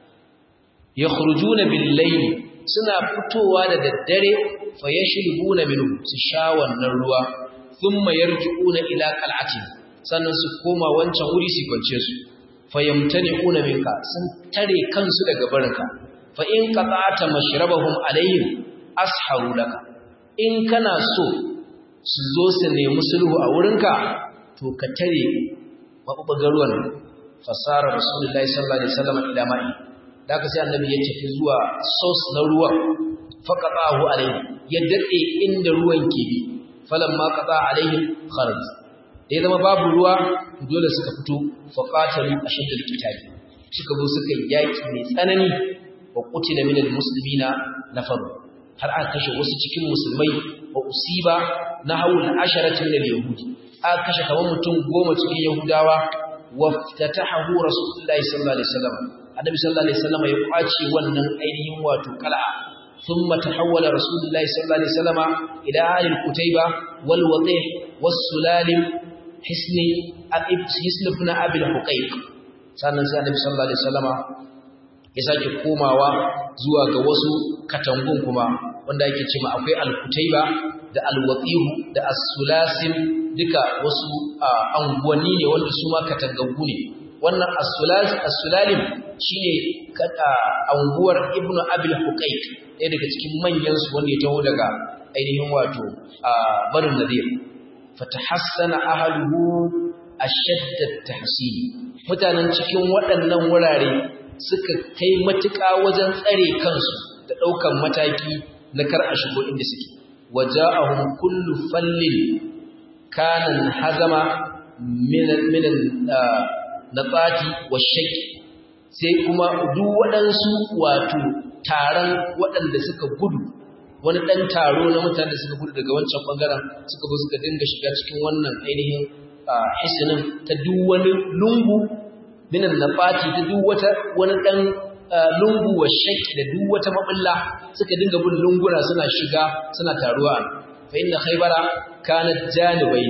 A: yakhrujuna bil-layl suna fitowa da daddare fa yashribuna minhu su sha wannan ruwa thumma yarji'una ila qal'atin sannan su koma wancan wuri su kwance su fayamtani'una minka sun tare kansu daga barinka fa in qata'ta mashrabahum alayhim asharu laka in kana so su zo su nemi sulhu a wurinka to ka tare mabubugar ruwan fasara rasulullahi sallallahu alaihi wasallam ila ma'i da ka sai annabi ya tafi zuwa source na ruwan faqatahu alaihi ya dade inda ruwan ke bi falamma qata alaihim kharaj da ya zama babu ruwa dole suka fito faqatalu ashaddal qitali suka zo suka yaki mai tsanani wa qutila minal muslimina nafar har aka kashe wasu cikin musulmai wa usiba nahawul asharati minal yahudi aka kashe kamar mutum goma cikin yahudawa waftatahu rasulullahi sallallahu alaihi wasallam annabi sallallahu alaihi wasallam ya kwace wannan ainihin wato qal'a thumma tahawwala rasulullahi sallallahu alaihi wasallam ila ahli al-kutayba wal wadih was sulalim hisni abib hisn ibn abi al-huqayq sannan sai annabi sallallahu alaihi wasallam ya sake komawa zuwa ga wasu katangun kuma wanda yake cewa akwai al-kutayba da al-wadih da as-sulasim duka wasu anguwanni ne wanda su ma katangaggu ne wannan as-sulalim shine anguwar ibnu abil huqayq ɗaya daga cikin manyan su wanda ya taho daga ainihin wato barin nadir fatahassana ahluhu ashadda at-tahsin mutanen cikin waɗannan wurare suka kai matuƙa wajen tsare kansu da ɗaukan mataki na kar a shigo inda suke waja'ahum kullu fallin kanan hazama minan natsati wa shaki sai kuma duk waɗansu wato taron waɗanda suka gudu wani ɗan taro na mutane da suka gudu daga wancan ɓangaren suka zo suka dinga shiga cikin wannan ainihin hisinin ta duk wani lungu minan natsati ta duk wata wani ɗan lungu wa shaki da duk wata maɓulla suka dinga bin lunguna suna shiga suna taruwa fa inna khaybara kanat janibayn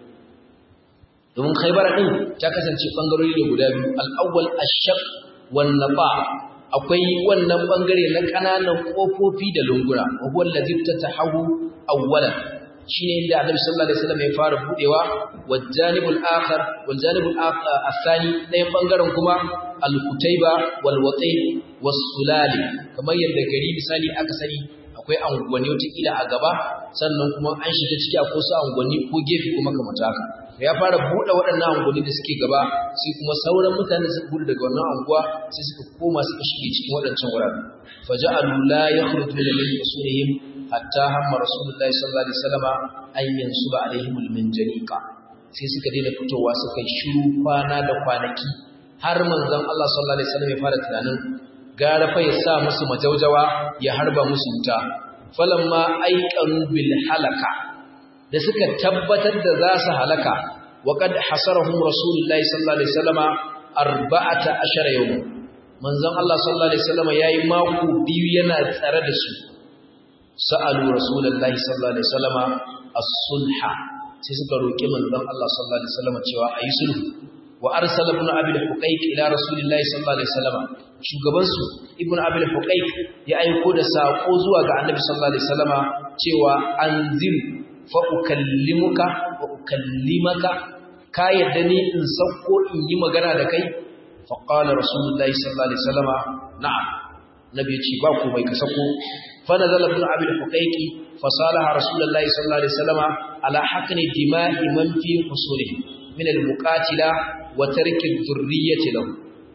A: domin khaybara din ta kasance bangarori ne guda biyu al-awwal ash-shaq wan naba akwai wannan bangare na kananan kofofi da lunguna wa huwa allazi tatahawu awwalan shine inda Annabi sallallahu alaihi wasallam ya fara budewa wal janibul akhar wal janibul athani ɗayan bangaren kuma al-kutayba wal wati was sulali kamar yadda gari misali aka sani akwai angwani wata a gaba sannan kuma an shiga ciki akwai su angwani ko gefe kuma kamar haka ya fara buɗe waɗannan angwani da suke gaba sai kuma sauran mutane suka gudu daga wannan anguwa sai suka koma suka shige cikin waɗancan wurare faja'alu la yakhrujuna min usulihim hatta hamma rasulullahi sallallahu alaihi wasallama an yansuba alaihim alminjaniqa sai suka daina fitowa suka yi shiru kwana da kwanaki har manzon Allah sallallahu alaihi wasallam ya fara tunanin gara fa ya sa musu majaujawa ya harba musu wuta falamma aiqanu bil halaka da suka tabbatar da za su halaka wa qad hasarahum rasulullahi sallallahu alaihi wasallama arba'ata ashara yawm manzon Allah sallallahu alaihi wasallama yayi mako biyu yana tsare da su sa'alu rasulullahi sallallahu alaihi wasallama as-sulha sai suka roki manzon Allah sallallahu alaihi wasallama cewa ayi sulhu wa arsala ibn abi al-huqayq ila rasulillahi sallallahu alaihi wasallam shugaban su ibn abi al-huqayq ya aiko da sako zuwa ga annabi sallallahu alaihi wasallam cewa anzir fa ukallimuka wa ukallimaka ka yadda ni in sauko in yi magana da kai fa qala rasulullahi sallallahu alaihi wasallam na'am nabi ya ce ba ku bai ka sako fa nazala ibn abi al-huqayq fa salaha rasulullahi sallallahu alaihi wasallam ala hakni dima'i man fi husulihi min al-muqatila wa tarki dhurriyyati lahu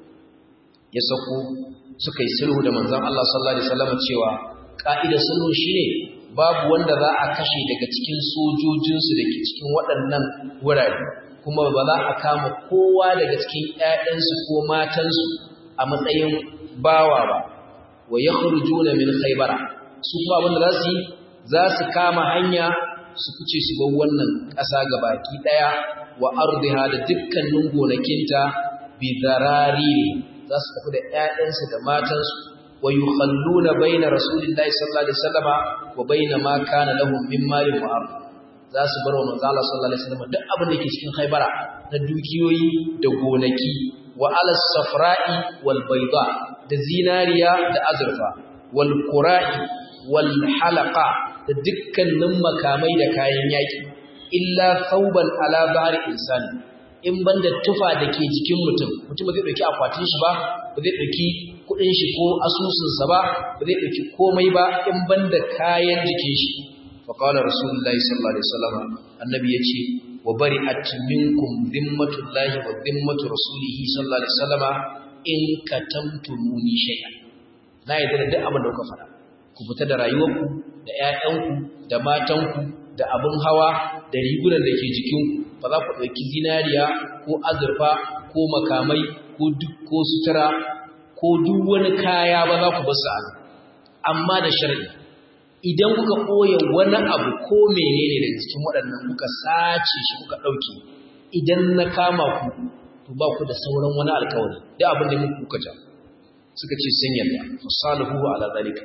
A: ya sako suka yi sulhu da manzon Allah sallallahu alaihi wasallam cewa ka'ida sulhu shine babu wanda za a kashe daga cikin sojojin su dake cikin waɗannan wurare kuma ba za a kama kowa daga cikin ƴaƴansu ko matansu a matsayin bawa ba wa yakhrujuna min khaybara su kuma abin da za su yi za su kama hanya su fice su bar wannan ƙasa gabaki ɗaya wa ardiha da dukkanin gonakinta bi zarari za su tafi da ƴaƴansu da matansu wa yukhalluna baina rasulillahi sallallahu alaihi wasallama wa baina ma kana lahum min malin wa ard za su bar wa manzo Allah sallallahu alaihi wasallama duk abin da ke cikin Khaybara na dukiyoyi da gonaki wa ala safra'i wal bayda da zinariya da azurfa wal qura'i wal halaqa da dukkanin makamai da kayan yaki illa thawban ala ba'ri insani in banda tufa da ke jikin mutum mutum ba zai ɗauki akwatin shi ba ba zai ɗauki kuɗin shi ko asusunsa ba ba zai ɗauki komai ba in banda kayan jikin shi fa qala rasulullahi sallallahu alaihi wasallam annabi yace wa bari'at minkum dhimmatullahi wa dhimmatu rasulihi sallallahu alaihi wasallam in katamtumuni shay'an na yadda da duk abin da kuka faɗa ku fita da rayuwarku da ƴaƴanku da matanku da abin hawa da rigunan da ke jikinku ba za ku ɗauki zinariya ko azurfa ko makamai ko duk ko sutura ko duk wani kaya ba za ku basu a amma da sharri idan kuka ɓoye wani abu ko menene da cikin waɗannan kuka sace shi kuka ɗauke idan na kama ku to ba ku da sauran wani alkawari da abin da muku kuka ja suka ce sun yarda fasaluhu ala zalika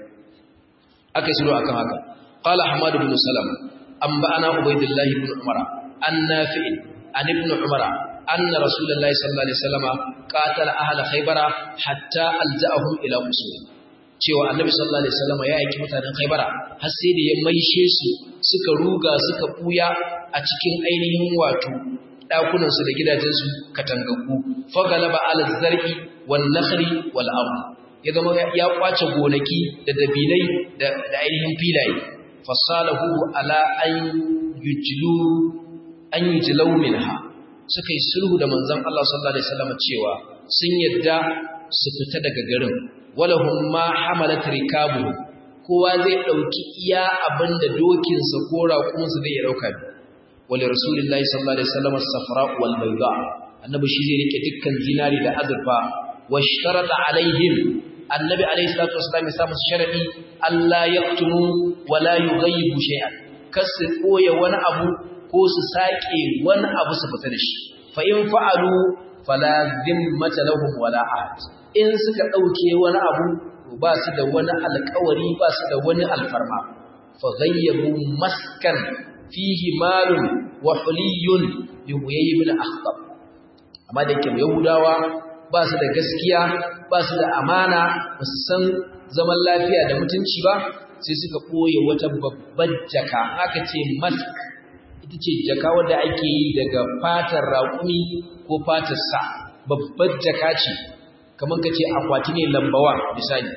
A: aka yi akan haka qala ahmad ibn salam an ba'ana ubaydillah ibn umara an nafi' an ibn umara anna rasulullahi sallallahu alaihi wasallam qatala ahla khaybara hatta alja'ahum ila usul cewa annabi sallallahu alaihi wasallam ya aiki mutanen khaybara har sai da ya maishe su suka ruga suka buya a cikin ainihin wato dakunan su da gidajen su katangaku fagalaba ala zar'i wan nakhli wal ard ya zama ya kwace gonaki da dabilai da ainihin filaye fasalahu ala an yujlu an yujlau minha suka yi sulhu da manzon Allah sallallahu alaihi wasallam cewa sun yadda su fita daga garin walahum ma hamalat rikabu kowa zai dauki iya abinda dokin sa ko raƙumin sa zai ya dauka wali rasulullahi sallallahu alaihi wasallam as-safra wal bayda annabi shi zai rike dukkan zinari da azurfa washtarata alaihim annabi alaihi salatu wasallam ya samu sharadi Allah yaktumu wala yughayyibu shay'an kasu koya wani abu ko su sake wani abu su fita da shi fa in fa'alu fala zimmata lahum wala ahad in suka dauke wani abu to ba su da wani alƙawari ba su da wani alfarma fa ghayyabu maskan fihi malun wa huliyun bi huyay ibn akhtab amma da yake yahudawa ba su da gaskiya ba su da amana ba su san zaman lafiya da mutunci ba sai suka ɓoye wata babbar jaka aka ce mask ita ce jaka wadda ake yi daga fatar raƙumi ko fatar sa babbar jaka ce kamar ka ce akwati ne lambawa misali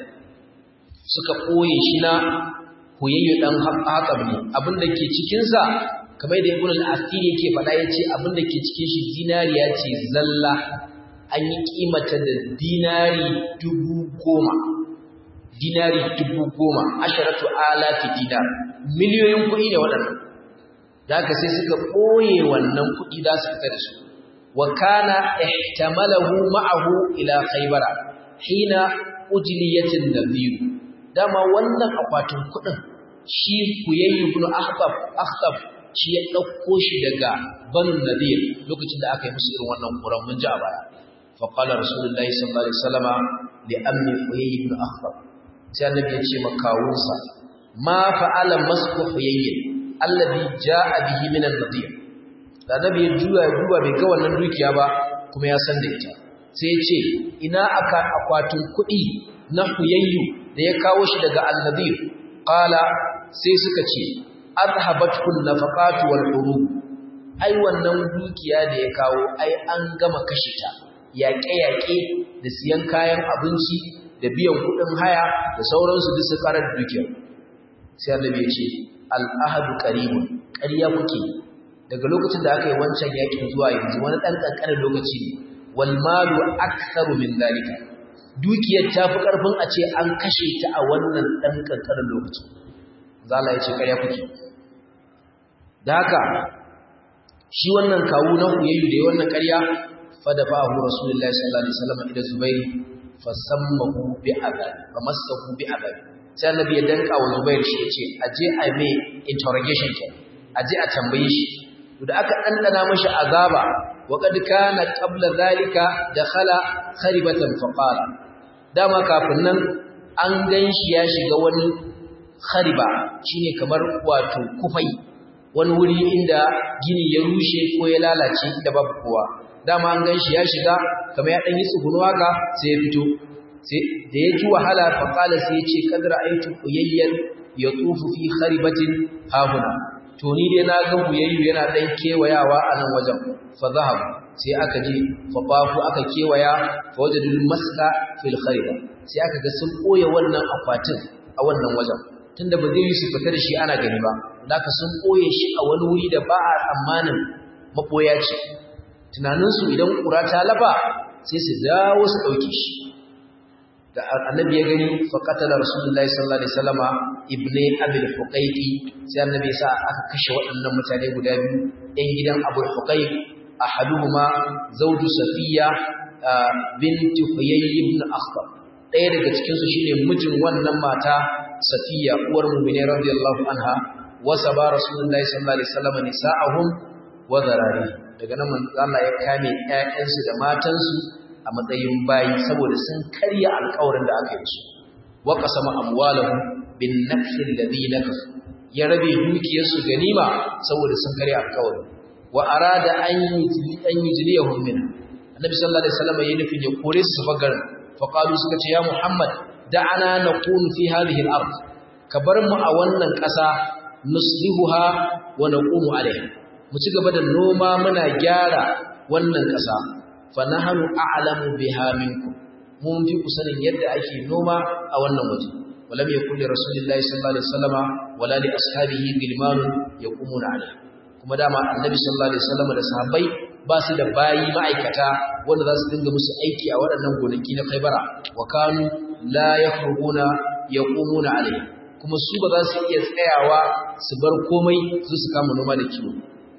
A: suka ɓoye shi na huyayyo ɗan haƙaɓ ne abinda ke cikinsa kamar da ibn al-asir yake faɗa ya ce abinda ke cikin shi zinariya ce zalla an yi ƙimata da dinari dubu goma dinari dubu goma asharatu alafi dinar miliyoyin kuɗi da waɗannan da haka sai suka ɓoye wannan kuɗi za su fita da su wa kana ihtamalahu ma'ahu ila khaybara hina ujliyatin nabiy dama wannan akwatin kuɗin shi kuyayyu ibn akhtab akhtab shi ya ɗauko shi daga banu nadir lokacin da aka yi musu irin wannan kuran mun ji a baya fa qala rasulullahi sallallahu alaihi wasallama li ammi kuyayyu ibn akhtab sai annabi ya ce makawunsa ma fa'ala masku huyayyin alladhi jaa bihi min an-nadir da annabi ya juya ya duba bai ga wannan dukiya ba kuma ya san da ita sai ya ce ina aka akwatin kuɗi na huyayyu da ya kawo shi daga an-nadir qala sai suka ce azhabatun nafaqatu wal hurub ai wannan dukiya da ya kawo ai an gama kashe ta yaƙe-yaƙe da siyan kayan abinci da biyan kuɗin haya da sauransu duk su karar dukiyar sai annabi ya ce al'ahadu qaribun ƙarya kuke daga lokacin da aka yi wancan yakin zuwa yanzu wani ɗan ƙanƙanin lokaci ne wal malu aktharu min zalika dukiyar ta fi ƙarfin a ce an kashe ta a wannan ɗan ƙanƙanin lokaci zala ya ce ƙarya kuke da haka shi wannan kawu na huyayyu da ya wannan ƙarya fa da fa'ahu rasulullahi sallallahu alaihi wasallam ila zubairi fasammahu bi azabi famassahu bi azabi sai annabi ya danka wa Zubair shi yace aje a mai interrogation ke aje a tambaye shi to da aka dandana mashi azaba wa kad kana qabla zalika dakhala kharibatan faqala dama kafin nan an ganshi ya shiga wani khariba shine kamar wato kufai wani wuri inda gini ya rushe ko ya lalace inda babu kowa dama an ganshi ya shiga kamar ya dan yi tsuguno haka sai ya fito sai da ya ji wahala fa qala sai ya ce kadra aitu uyayyan yatufu fi kharibatin hahuna to ni dai na ga buyayyu yana dan kewayawa a nan wajen fa zahab sai aka je fa qafu aka kewaya fa wajadul masla fil khayba sai aka ga sun koye wannan akwatin a wannan wajen tunda ba zai yi su fita da shi ana gani ba zaka sun koye shi a wani wuri da ba a tsammanin maboya ce tunaninsu idan ƙura ta lafa sai su dawo su ɗauke shi da annabi ya gani faƙatala rasulullahi sallallahu alaihi wasallama ibne abil huqaiqi sai annabi ya sa aka kashe waɗannan mutane guda biyu ɗan gidan abul huqaiq ahaduhuma zawju safiya binti huyay ibn akhtab ɗaya daga cikin su shine mijin wannan mata safiya uwar mu'mini radiyallahu anha wasa ba rasulullahi sallallahu alaihi wasallama nisa'ahum wa zarari daga nan Allah ya kame ƴaƴansu da matansu a matsayin bayi saboda sun karya alƙawarin da aka yi su wa qasama amwalahum bin nafsi alladhi nakasu ya rabe dukiyarsu ganima saboda sun karya alƙawarin wa arada an yujli an yujliyahum min annabi sallallahu alaihi wasallam ya nufin ya kore su bagar fa qalu suka ce ya muhammad da'ana naqulu fi hadhihi al-ard ka bar mu a wannan ƙasa nuslihuha wa naqumu alaiha mu ci gaba da noma muna gyara wannan ƙasa fa nahnu a'lamu biha minkum mun fi ku sanin yadda ake noma a wannan waje walam yakul li rasulillahi sallallahu alaihi wasallama wala li ashabihi gilman yaqumuna alaiha kuma dama annabi sallallahu alaihi wasallama da sahabbai ba su da bayi ma'aikata wanda za su dinga musu aiki a waɗannan gonaki na Khaibara wa kanu la yakhrubuna yaqumuna alaiha kuma su ba za su iya tsayawa su bar komai su su kama noma da kiwo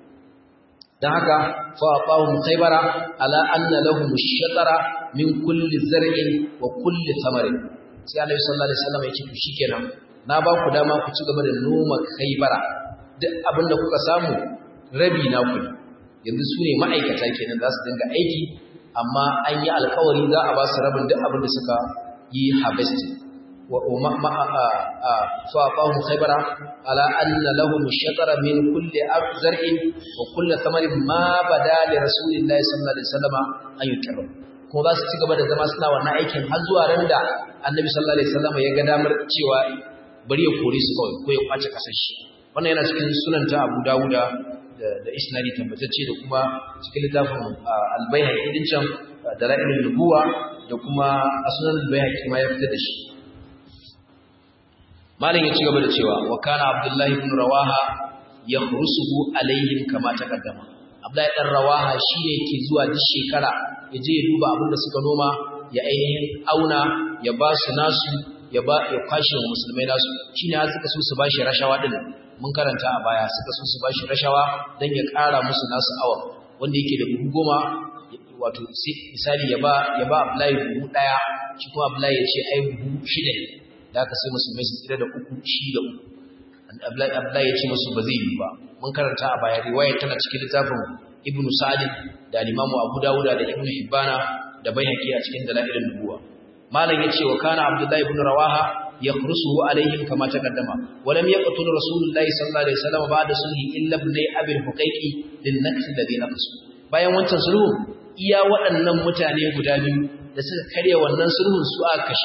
A: dan haka fa aqahum khaybara ala anna lahum ash-shatara min kulli zar'in wa kulli thamarin sai Annabi sallallahu alaihi wasallam ya ce to shikenan na ba ku dama ku ci gaba da noma khaybara duk abinda kuka samu rabi na ku yanzu su ne ma'aikata kenan za su dinga aiki amma an yi alkawari za a ba su rabin duk abin da suka yi harvesting فأعطاهم خيبر على أن لهم الشطر من كل زرع وكل ثمر ما بدا لرسول الله صلى الله عليه وسلم أن يكرم kuma za su ci gaba da zama suna wannan aikin har zuwa ran da annabi sallallahu alaihi wasallam ya ga damar cewa bari ya kore su kawai ko ya kwace kasar shi wannan yana cikin sunan ta Abu Dawuda da isnadi tabbatacce da kuma cikin littafin al-Baihaqi din can dalailul nubuwa da kuma sunan al-Baihaqi ma ya fitar da shi malin ya ci gaba da cewa wa kana abdullahi ibn rawaha yakhrusuhu alaihim kama taqaddama abdullahi dan rawaha shine yake zuwa duk shekara ya je ya duba abin da suka noma ya ainihin auna ya ba su nasu ya ba ya kwashe wa musulmai nasu shine har suka so su bashi rashawa din mun karanta a baya suka so su bashi rashawa dan ya ƙara musu nasu awa wanda yake da buhu goma wato misali ya ba ya ba abdullahi buhu daya shi kuma abdullahi ya ce ai buhu shida ne da aka sai musulmai su tsira da uku shi da uku Abdullahi ya ce musu ba zai yi ba mun karanta a baya riwayar tana cikin littafin Ibn Sa'd da Imam Abu Dawud da Ibn Hibbana da Baihaqi a cikin dalailin nubuwa malam yace wa kana Abdullahi ibn Rawaha yakhrusuhu alaihim kama taqaddama wa lam yaqtul Rasulullahi sallallahu alaihi wasallam ba'da sulhi illa ibn Abi al-Huqaiqi lin naqs alladhi naqasu bayan wancan sulhu iya waɗannan mutane guda biyu da suka karya wannan sulhun su aka kashe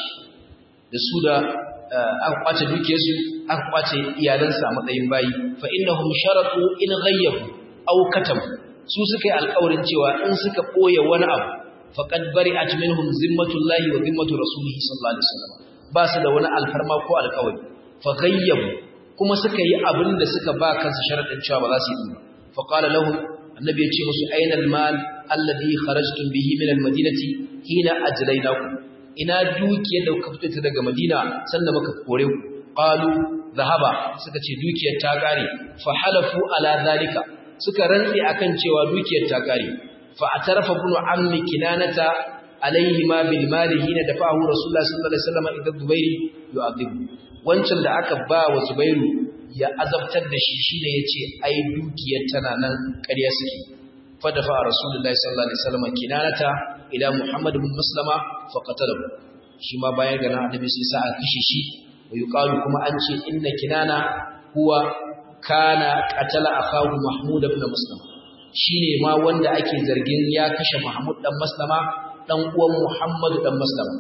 A: da su da aka kwace dukiyarsu aka kwace iyalansa a matsayin bayi fa innahum sharatu in ghayyabu aw katam su suka yi alƙawarin cewa in suka boye wani abu faqad bari'at minhum zimmatullahi wa zimmatu rasulihi sallallahu alaihi wasallam ba su da wani alfarma ko alƙawari fa ghayyabu kuma suka yi abin da suka ba kansu sharadin cewa ba za su yi ba fa qala lahum annabi ya ce musu aina almal alladhi kharajtum bihi min almadinati hina ajlaynakum ina dukiyar da kuka fito daga Madina sannan muka kore ku qalu zahaba suka ce dukiyar ta kare fa halafu ala zalika suka rantsi akan cewa dukiyar ta kare fa atarafa ibn ammi kinanata alaihi ma bil mali hina dafahu rasulullah sallallahu alaihi wasallam idan zubairi yu'adhibu wancan da aka ba wa zubairu ya azabtar da shi shine yace ai dukiyar tana nan ƙarya suke fa dafa rasulullahi sallallahu alaihi wasallam kinanata ila Muhammad bin Maslama fa qatalahu shi ma bayan ga annabi sai sa a kashe shi wa yuqalu kuma an ce inna kinana huwa kana qatala akahu Mahmud ibn Maslama shine ma wanda ake zargin ya kashe Mahmud dan Maslama dan uwan Muhammad dan Maslama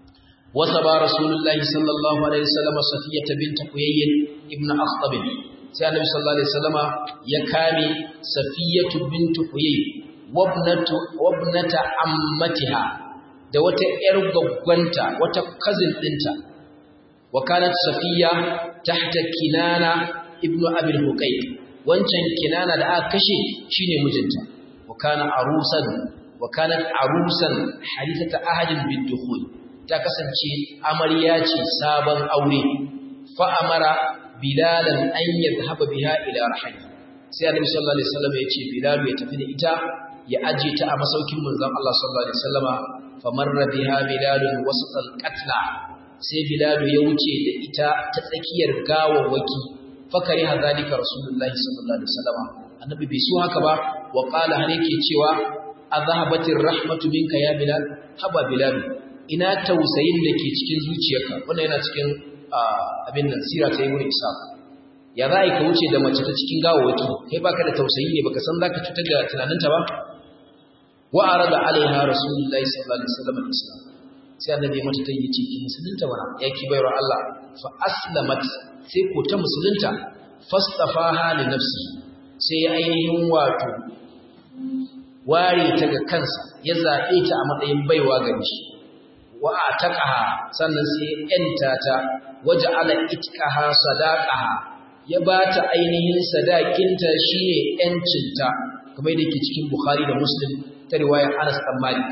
A: wasaba rasulullahi sallallahu alaihi wasallam safiyata bint huyayy ibn akhtab sai annabi sallallahu alaihi wasallama ya kame safiyatu bintu huyay wabnatu wabnata ammatiha da wata yar gaggwanta wata cousin dinta wa kanat safiya tahta kinana ibnu abil huqayq wancan kinana da aka kashe shine mijinta wa kana arusan wa kanat arusan hadithata ahadin bidukhul ta kasance amarya ce sabon aure fa amara bilalan an yadhhaba biha ila rahli sai annabi sallallahu alaihi wasallam ya ce bilal ya tafi da ita ya aje ta a masaukin manzon Allah sallallahu alaihi wasallama famarra biha bilal wasat al-qatla sai bilal ya wuce da ita ta tsakiyar gawawwaki fakari hadalika rasulullahi sallallahu alaihi wasallama annabi bai so haka ba wa qala har yake cewa azhabatir rahmatu minka ya bilal haba bilal ina tausayin da ke cikin zuciyarka wannan yana cikin abin nan sira ta ibnu isa ya za ka wuce da mace ta cikin gawawaki kai baka da tausayi ne baka san zaka cutar da tunaninta ba wa arada alaiha rasulullahi sallallahu alaihi wasallam al-islam sai annabi mata ta yi ciki musulunta bana ya ki bayar Allah fa aslamat sai ko ta musulunta fastafaha li nafsi sai ya ainihin wato ware ta ga kansa ya zabe ta a matsayin baiwa gare shi wa ataqaha sannan sai ya yanta ta waja'ala itqaha sadaqaha ya bata ainihin sadakinta shine yancinta kamar yadda yake cikin Bukhari da Muslim ta riwayar Anas bin Malik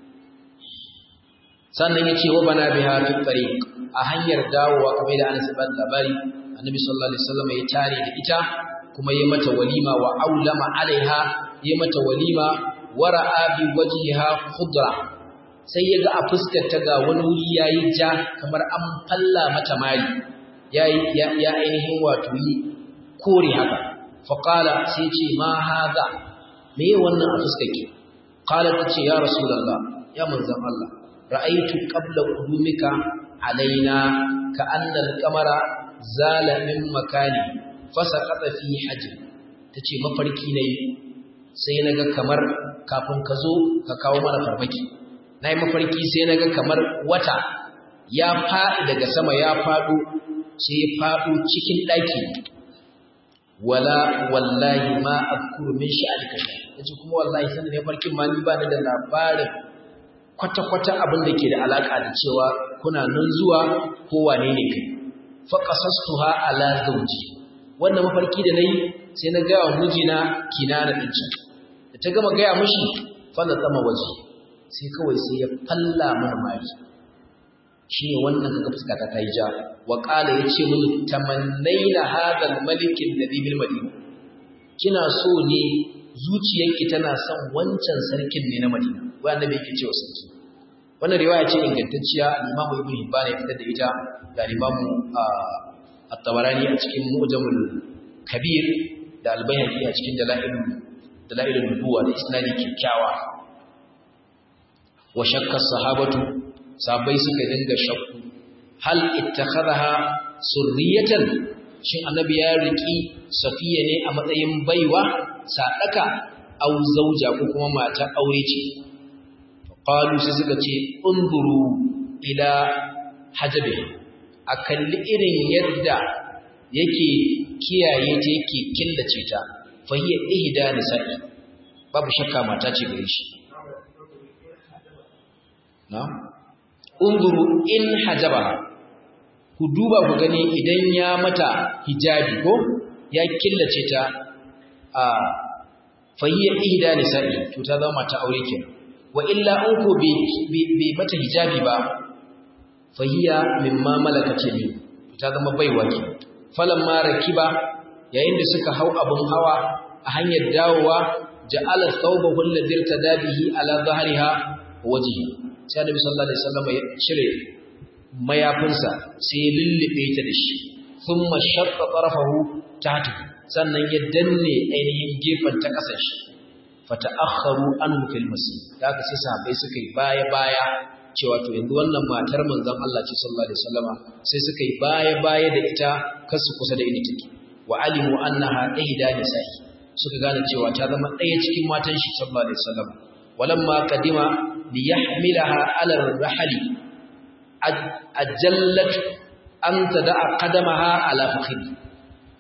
A: sannan ya ce wa bana biha fi tariq a hanyar dawowa kamar da Anas bin labari Annabi sallallahu alaihi wasallam ya tare da ita kuma ya mata walima wa aulama alaiha ya mata walima wara'a bi wajhiha khudra sai ya ga a fuskar ta ga wani wuri yayi ja kamar an falla mata mari yayi ya ainihin wato yi kore haka fa qala sai ce ma hadha me wannan a fuskar ki qala tace ya rasulullah ya manzon Allah ra'aitu qabla qudumika alaina ka anna al-qamara zala min makani fasaqata fi hajr tace mafarki ne sai naga kamar kafin ka zo ka kawo mana farmaki nayi mafarki sai naga kamar wata ya faɗi daga sama ya faɗo sai ya faɗo cikin ɗaki wala wallahi ma azkuru min sha'alika yace kuma wallahi sanin ne farkin ma ni ba ni da labarin kwata-kwata abin da ke da alaƙa da cewa kuna nan zuwa ko wane ne kai faƙasastuha ala zauji wannan mafarki da nayi sai na gaya wa mijina kinana din can da ta gama gaya mishi falla tsama waje sai kawai sai ya falla marmari shi ne wannan kaga fuskata ta yi ja wa qala yace mun tamannaina hadal malikin ladhi bil madina kina so ne zuciyarki tana son wancan sarkin ne na madina wai annabi yake cewa sarki wannan riwaya ce ingantacciya Imam Ibn Hibban ya fitar da ita da Imam At-Tabarani a cikin Mu'jamul Kabir da Al-Baihaqi a cikin Dalailul Dalailul Nubuwa da isnadi kikkiawa wa shakka sahabatu sahabbai suka dinga shakku hal ittakhadha surriyatan shin annabi ya riki safiya ne a matsayin baiwa sadaka au zauja ko kuma mata aure ce qalu sai suka ce unzuru ila hajabi a kalli irin yadda yake kiyaye ta yake killace ta fa hiya ihda nisa'i babu shakka mata ce gare shi na unzuru in hajaba ku duba ku gani idan ya mata hijabi ko ya killace ta a fa hiya ihda nisa'i to ta zama mata aure kenan wa illa an ko bai mata hijabi ba fahiya mimma malakace ne ta zama baiwa ke falan ma rakiba yayin da suka hau abun hawa a hanyar dawowa ja'ala thawbahu alladhi irtadabihi ala dhahriha wajhi sai Annabi sallallahu alaihi wasallam ya cire mayafinsa sai ya lullube ta da shi thumma shaqqa tarafahu tahta sannan ya danne ainihin gefen ta kasar shi fata'akharu anhu fil masjid da aka sai sahabbai suka yi baya baya cewa to yanzu wannan matar manzon Allah ce sallallahu alaihi wasallama sai suka yi baya baya da ita kasu kusa da inda take wa alimu annaha ihda nisa'i suka gane cewa ta zama ɗaya cikin matan shi sallallahu alaihi wasallama walamma qadima li yahmilaha ala ar-rahli ajallat an tada'a qadamaha ala fakhri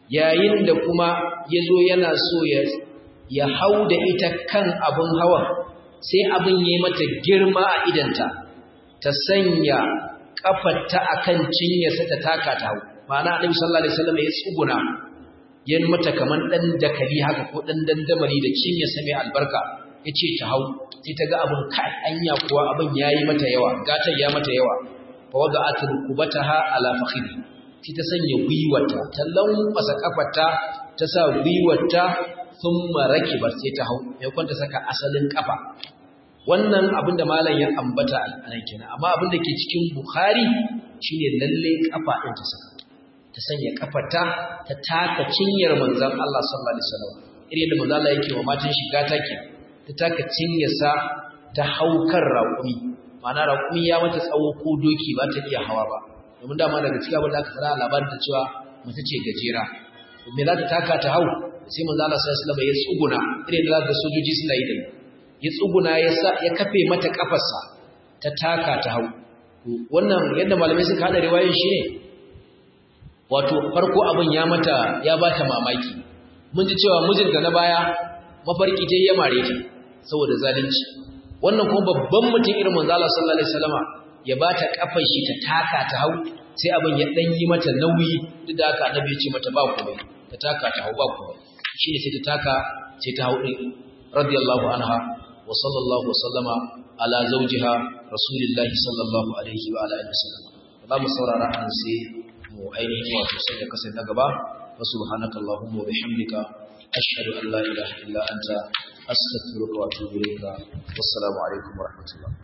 A: yayin da kuma yazo yana so ya ya hauda ita kan abun hawan sai abin yayi mata girma a idanta ta sanya kafarta akan cinyarsa ta taka ta hau ma'ana annabi sallallahu alaihi wasallam ya tsuguna yan mata kaman dan dakali haka ko dan dandamali da cinyarsa mai albarka yace ta hau sai ta ga abin kai anya kuwa abin yayi mata yawa gatan ya mata yawa fa wada'at rukubataha ala fakhidi sai ta sanya gwiwata ta lankwasa kafarta ta sa gwiwata thumma rakibat sai ta hau mai kwanta saka asalin kafa wannan abin da malam ya ambata a nan kenan amma abin da ke cikin bukhari shine lalle kafa din ta saka ta sanya kafarta ta taka cinyar manzon Allah sallallahu alaihi wasallam irin da manzon Allah yake wa matan shiga take ta taka cinyarsa ta haukar raƙumi ma'ana raƙumi ya mata tsawo ko doki ba ta iya hawa ba domin dama daga cikin abin da aka tsara labarin ta cewa mace ce gajera me za ta taka ta hau sai manzo Allah sallallahu alaihi wasallam ya tsuguna irin da zaka sojoji suna yi da ya tsuguna ya sa ya kafe mata kafarsa ta taka ta hau wannan yadda malamai suka hada riwayar shi ne wato farko abin ya mata ya bata mamaki mun ji cewa mijinta na baya mafarki ta ya mare ta saboda zalunci wannan kuma babban mutum irin manzo Allah sallallahu alaihi wasallama ya bata kafar shi ta taka ta hau sai abin ya dan yi mata nauyi duk da haka annabi ya ce mata ba komai ta taka ta hau ba komai shine sai ta taka sai ta hau din radiyallahu anha wa sallallahu wa sallama ala zawjiha rasulillahi sallallahu alaihi wa alihi wasallam ba mu saurara an sai mu ainihin wato sai da kasai na gaba wa subhanakallahumma wa bihamdika ashhadu an la ilaha illa anta astaghfiruka wa atubu ilayka wassalamu alaikum wa rahmatullah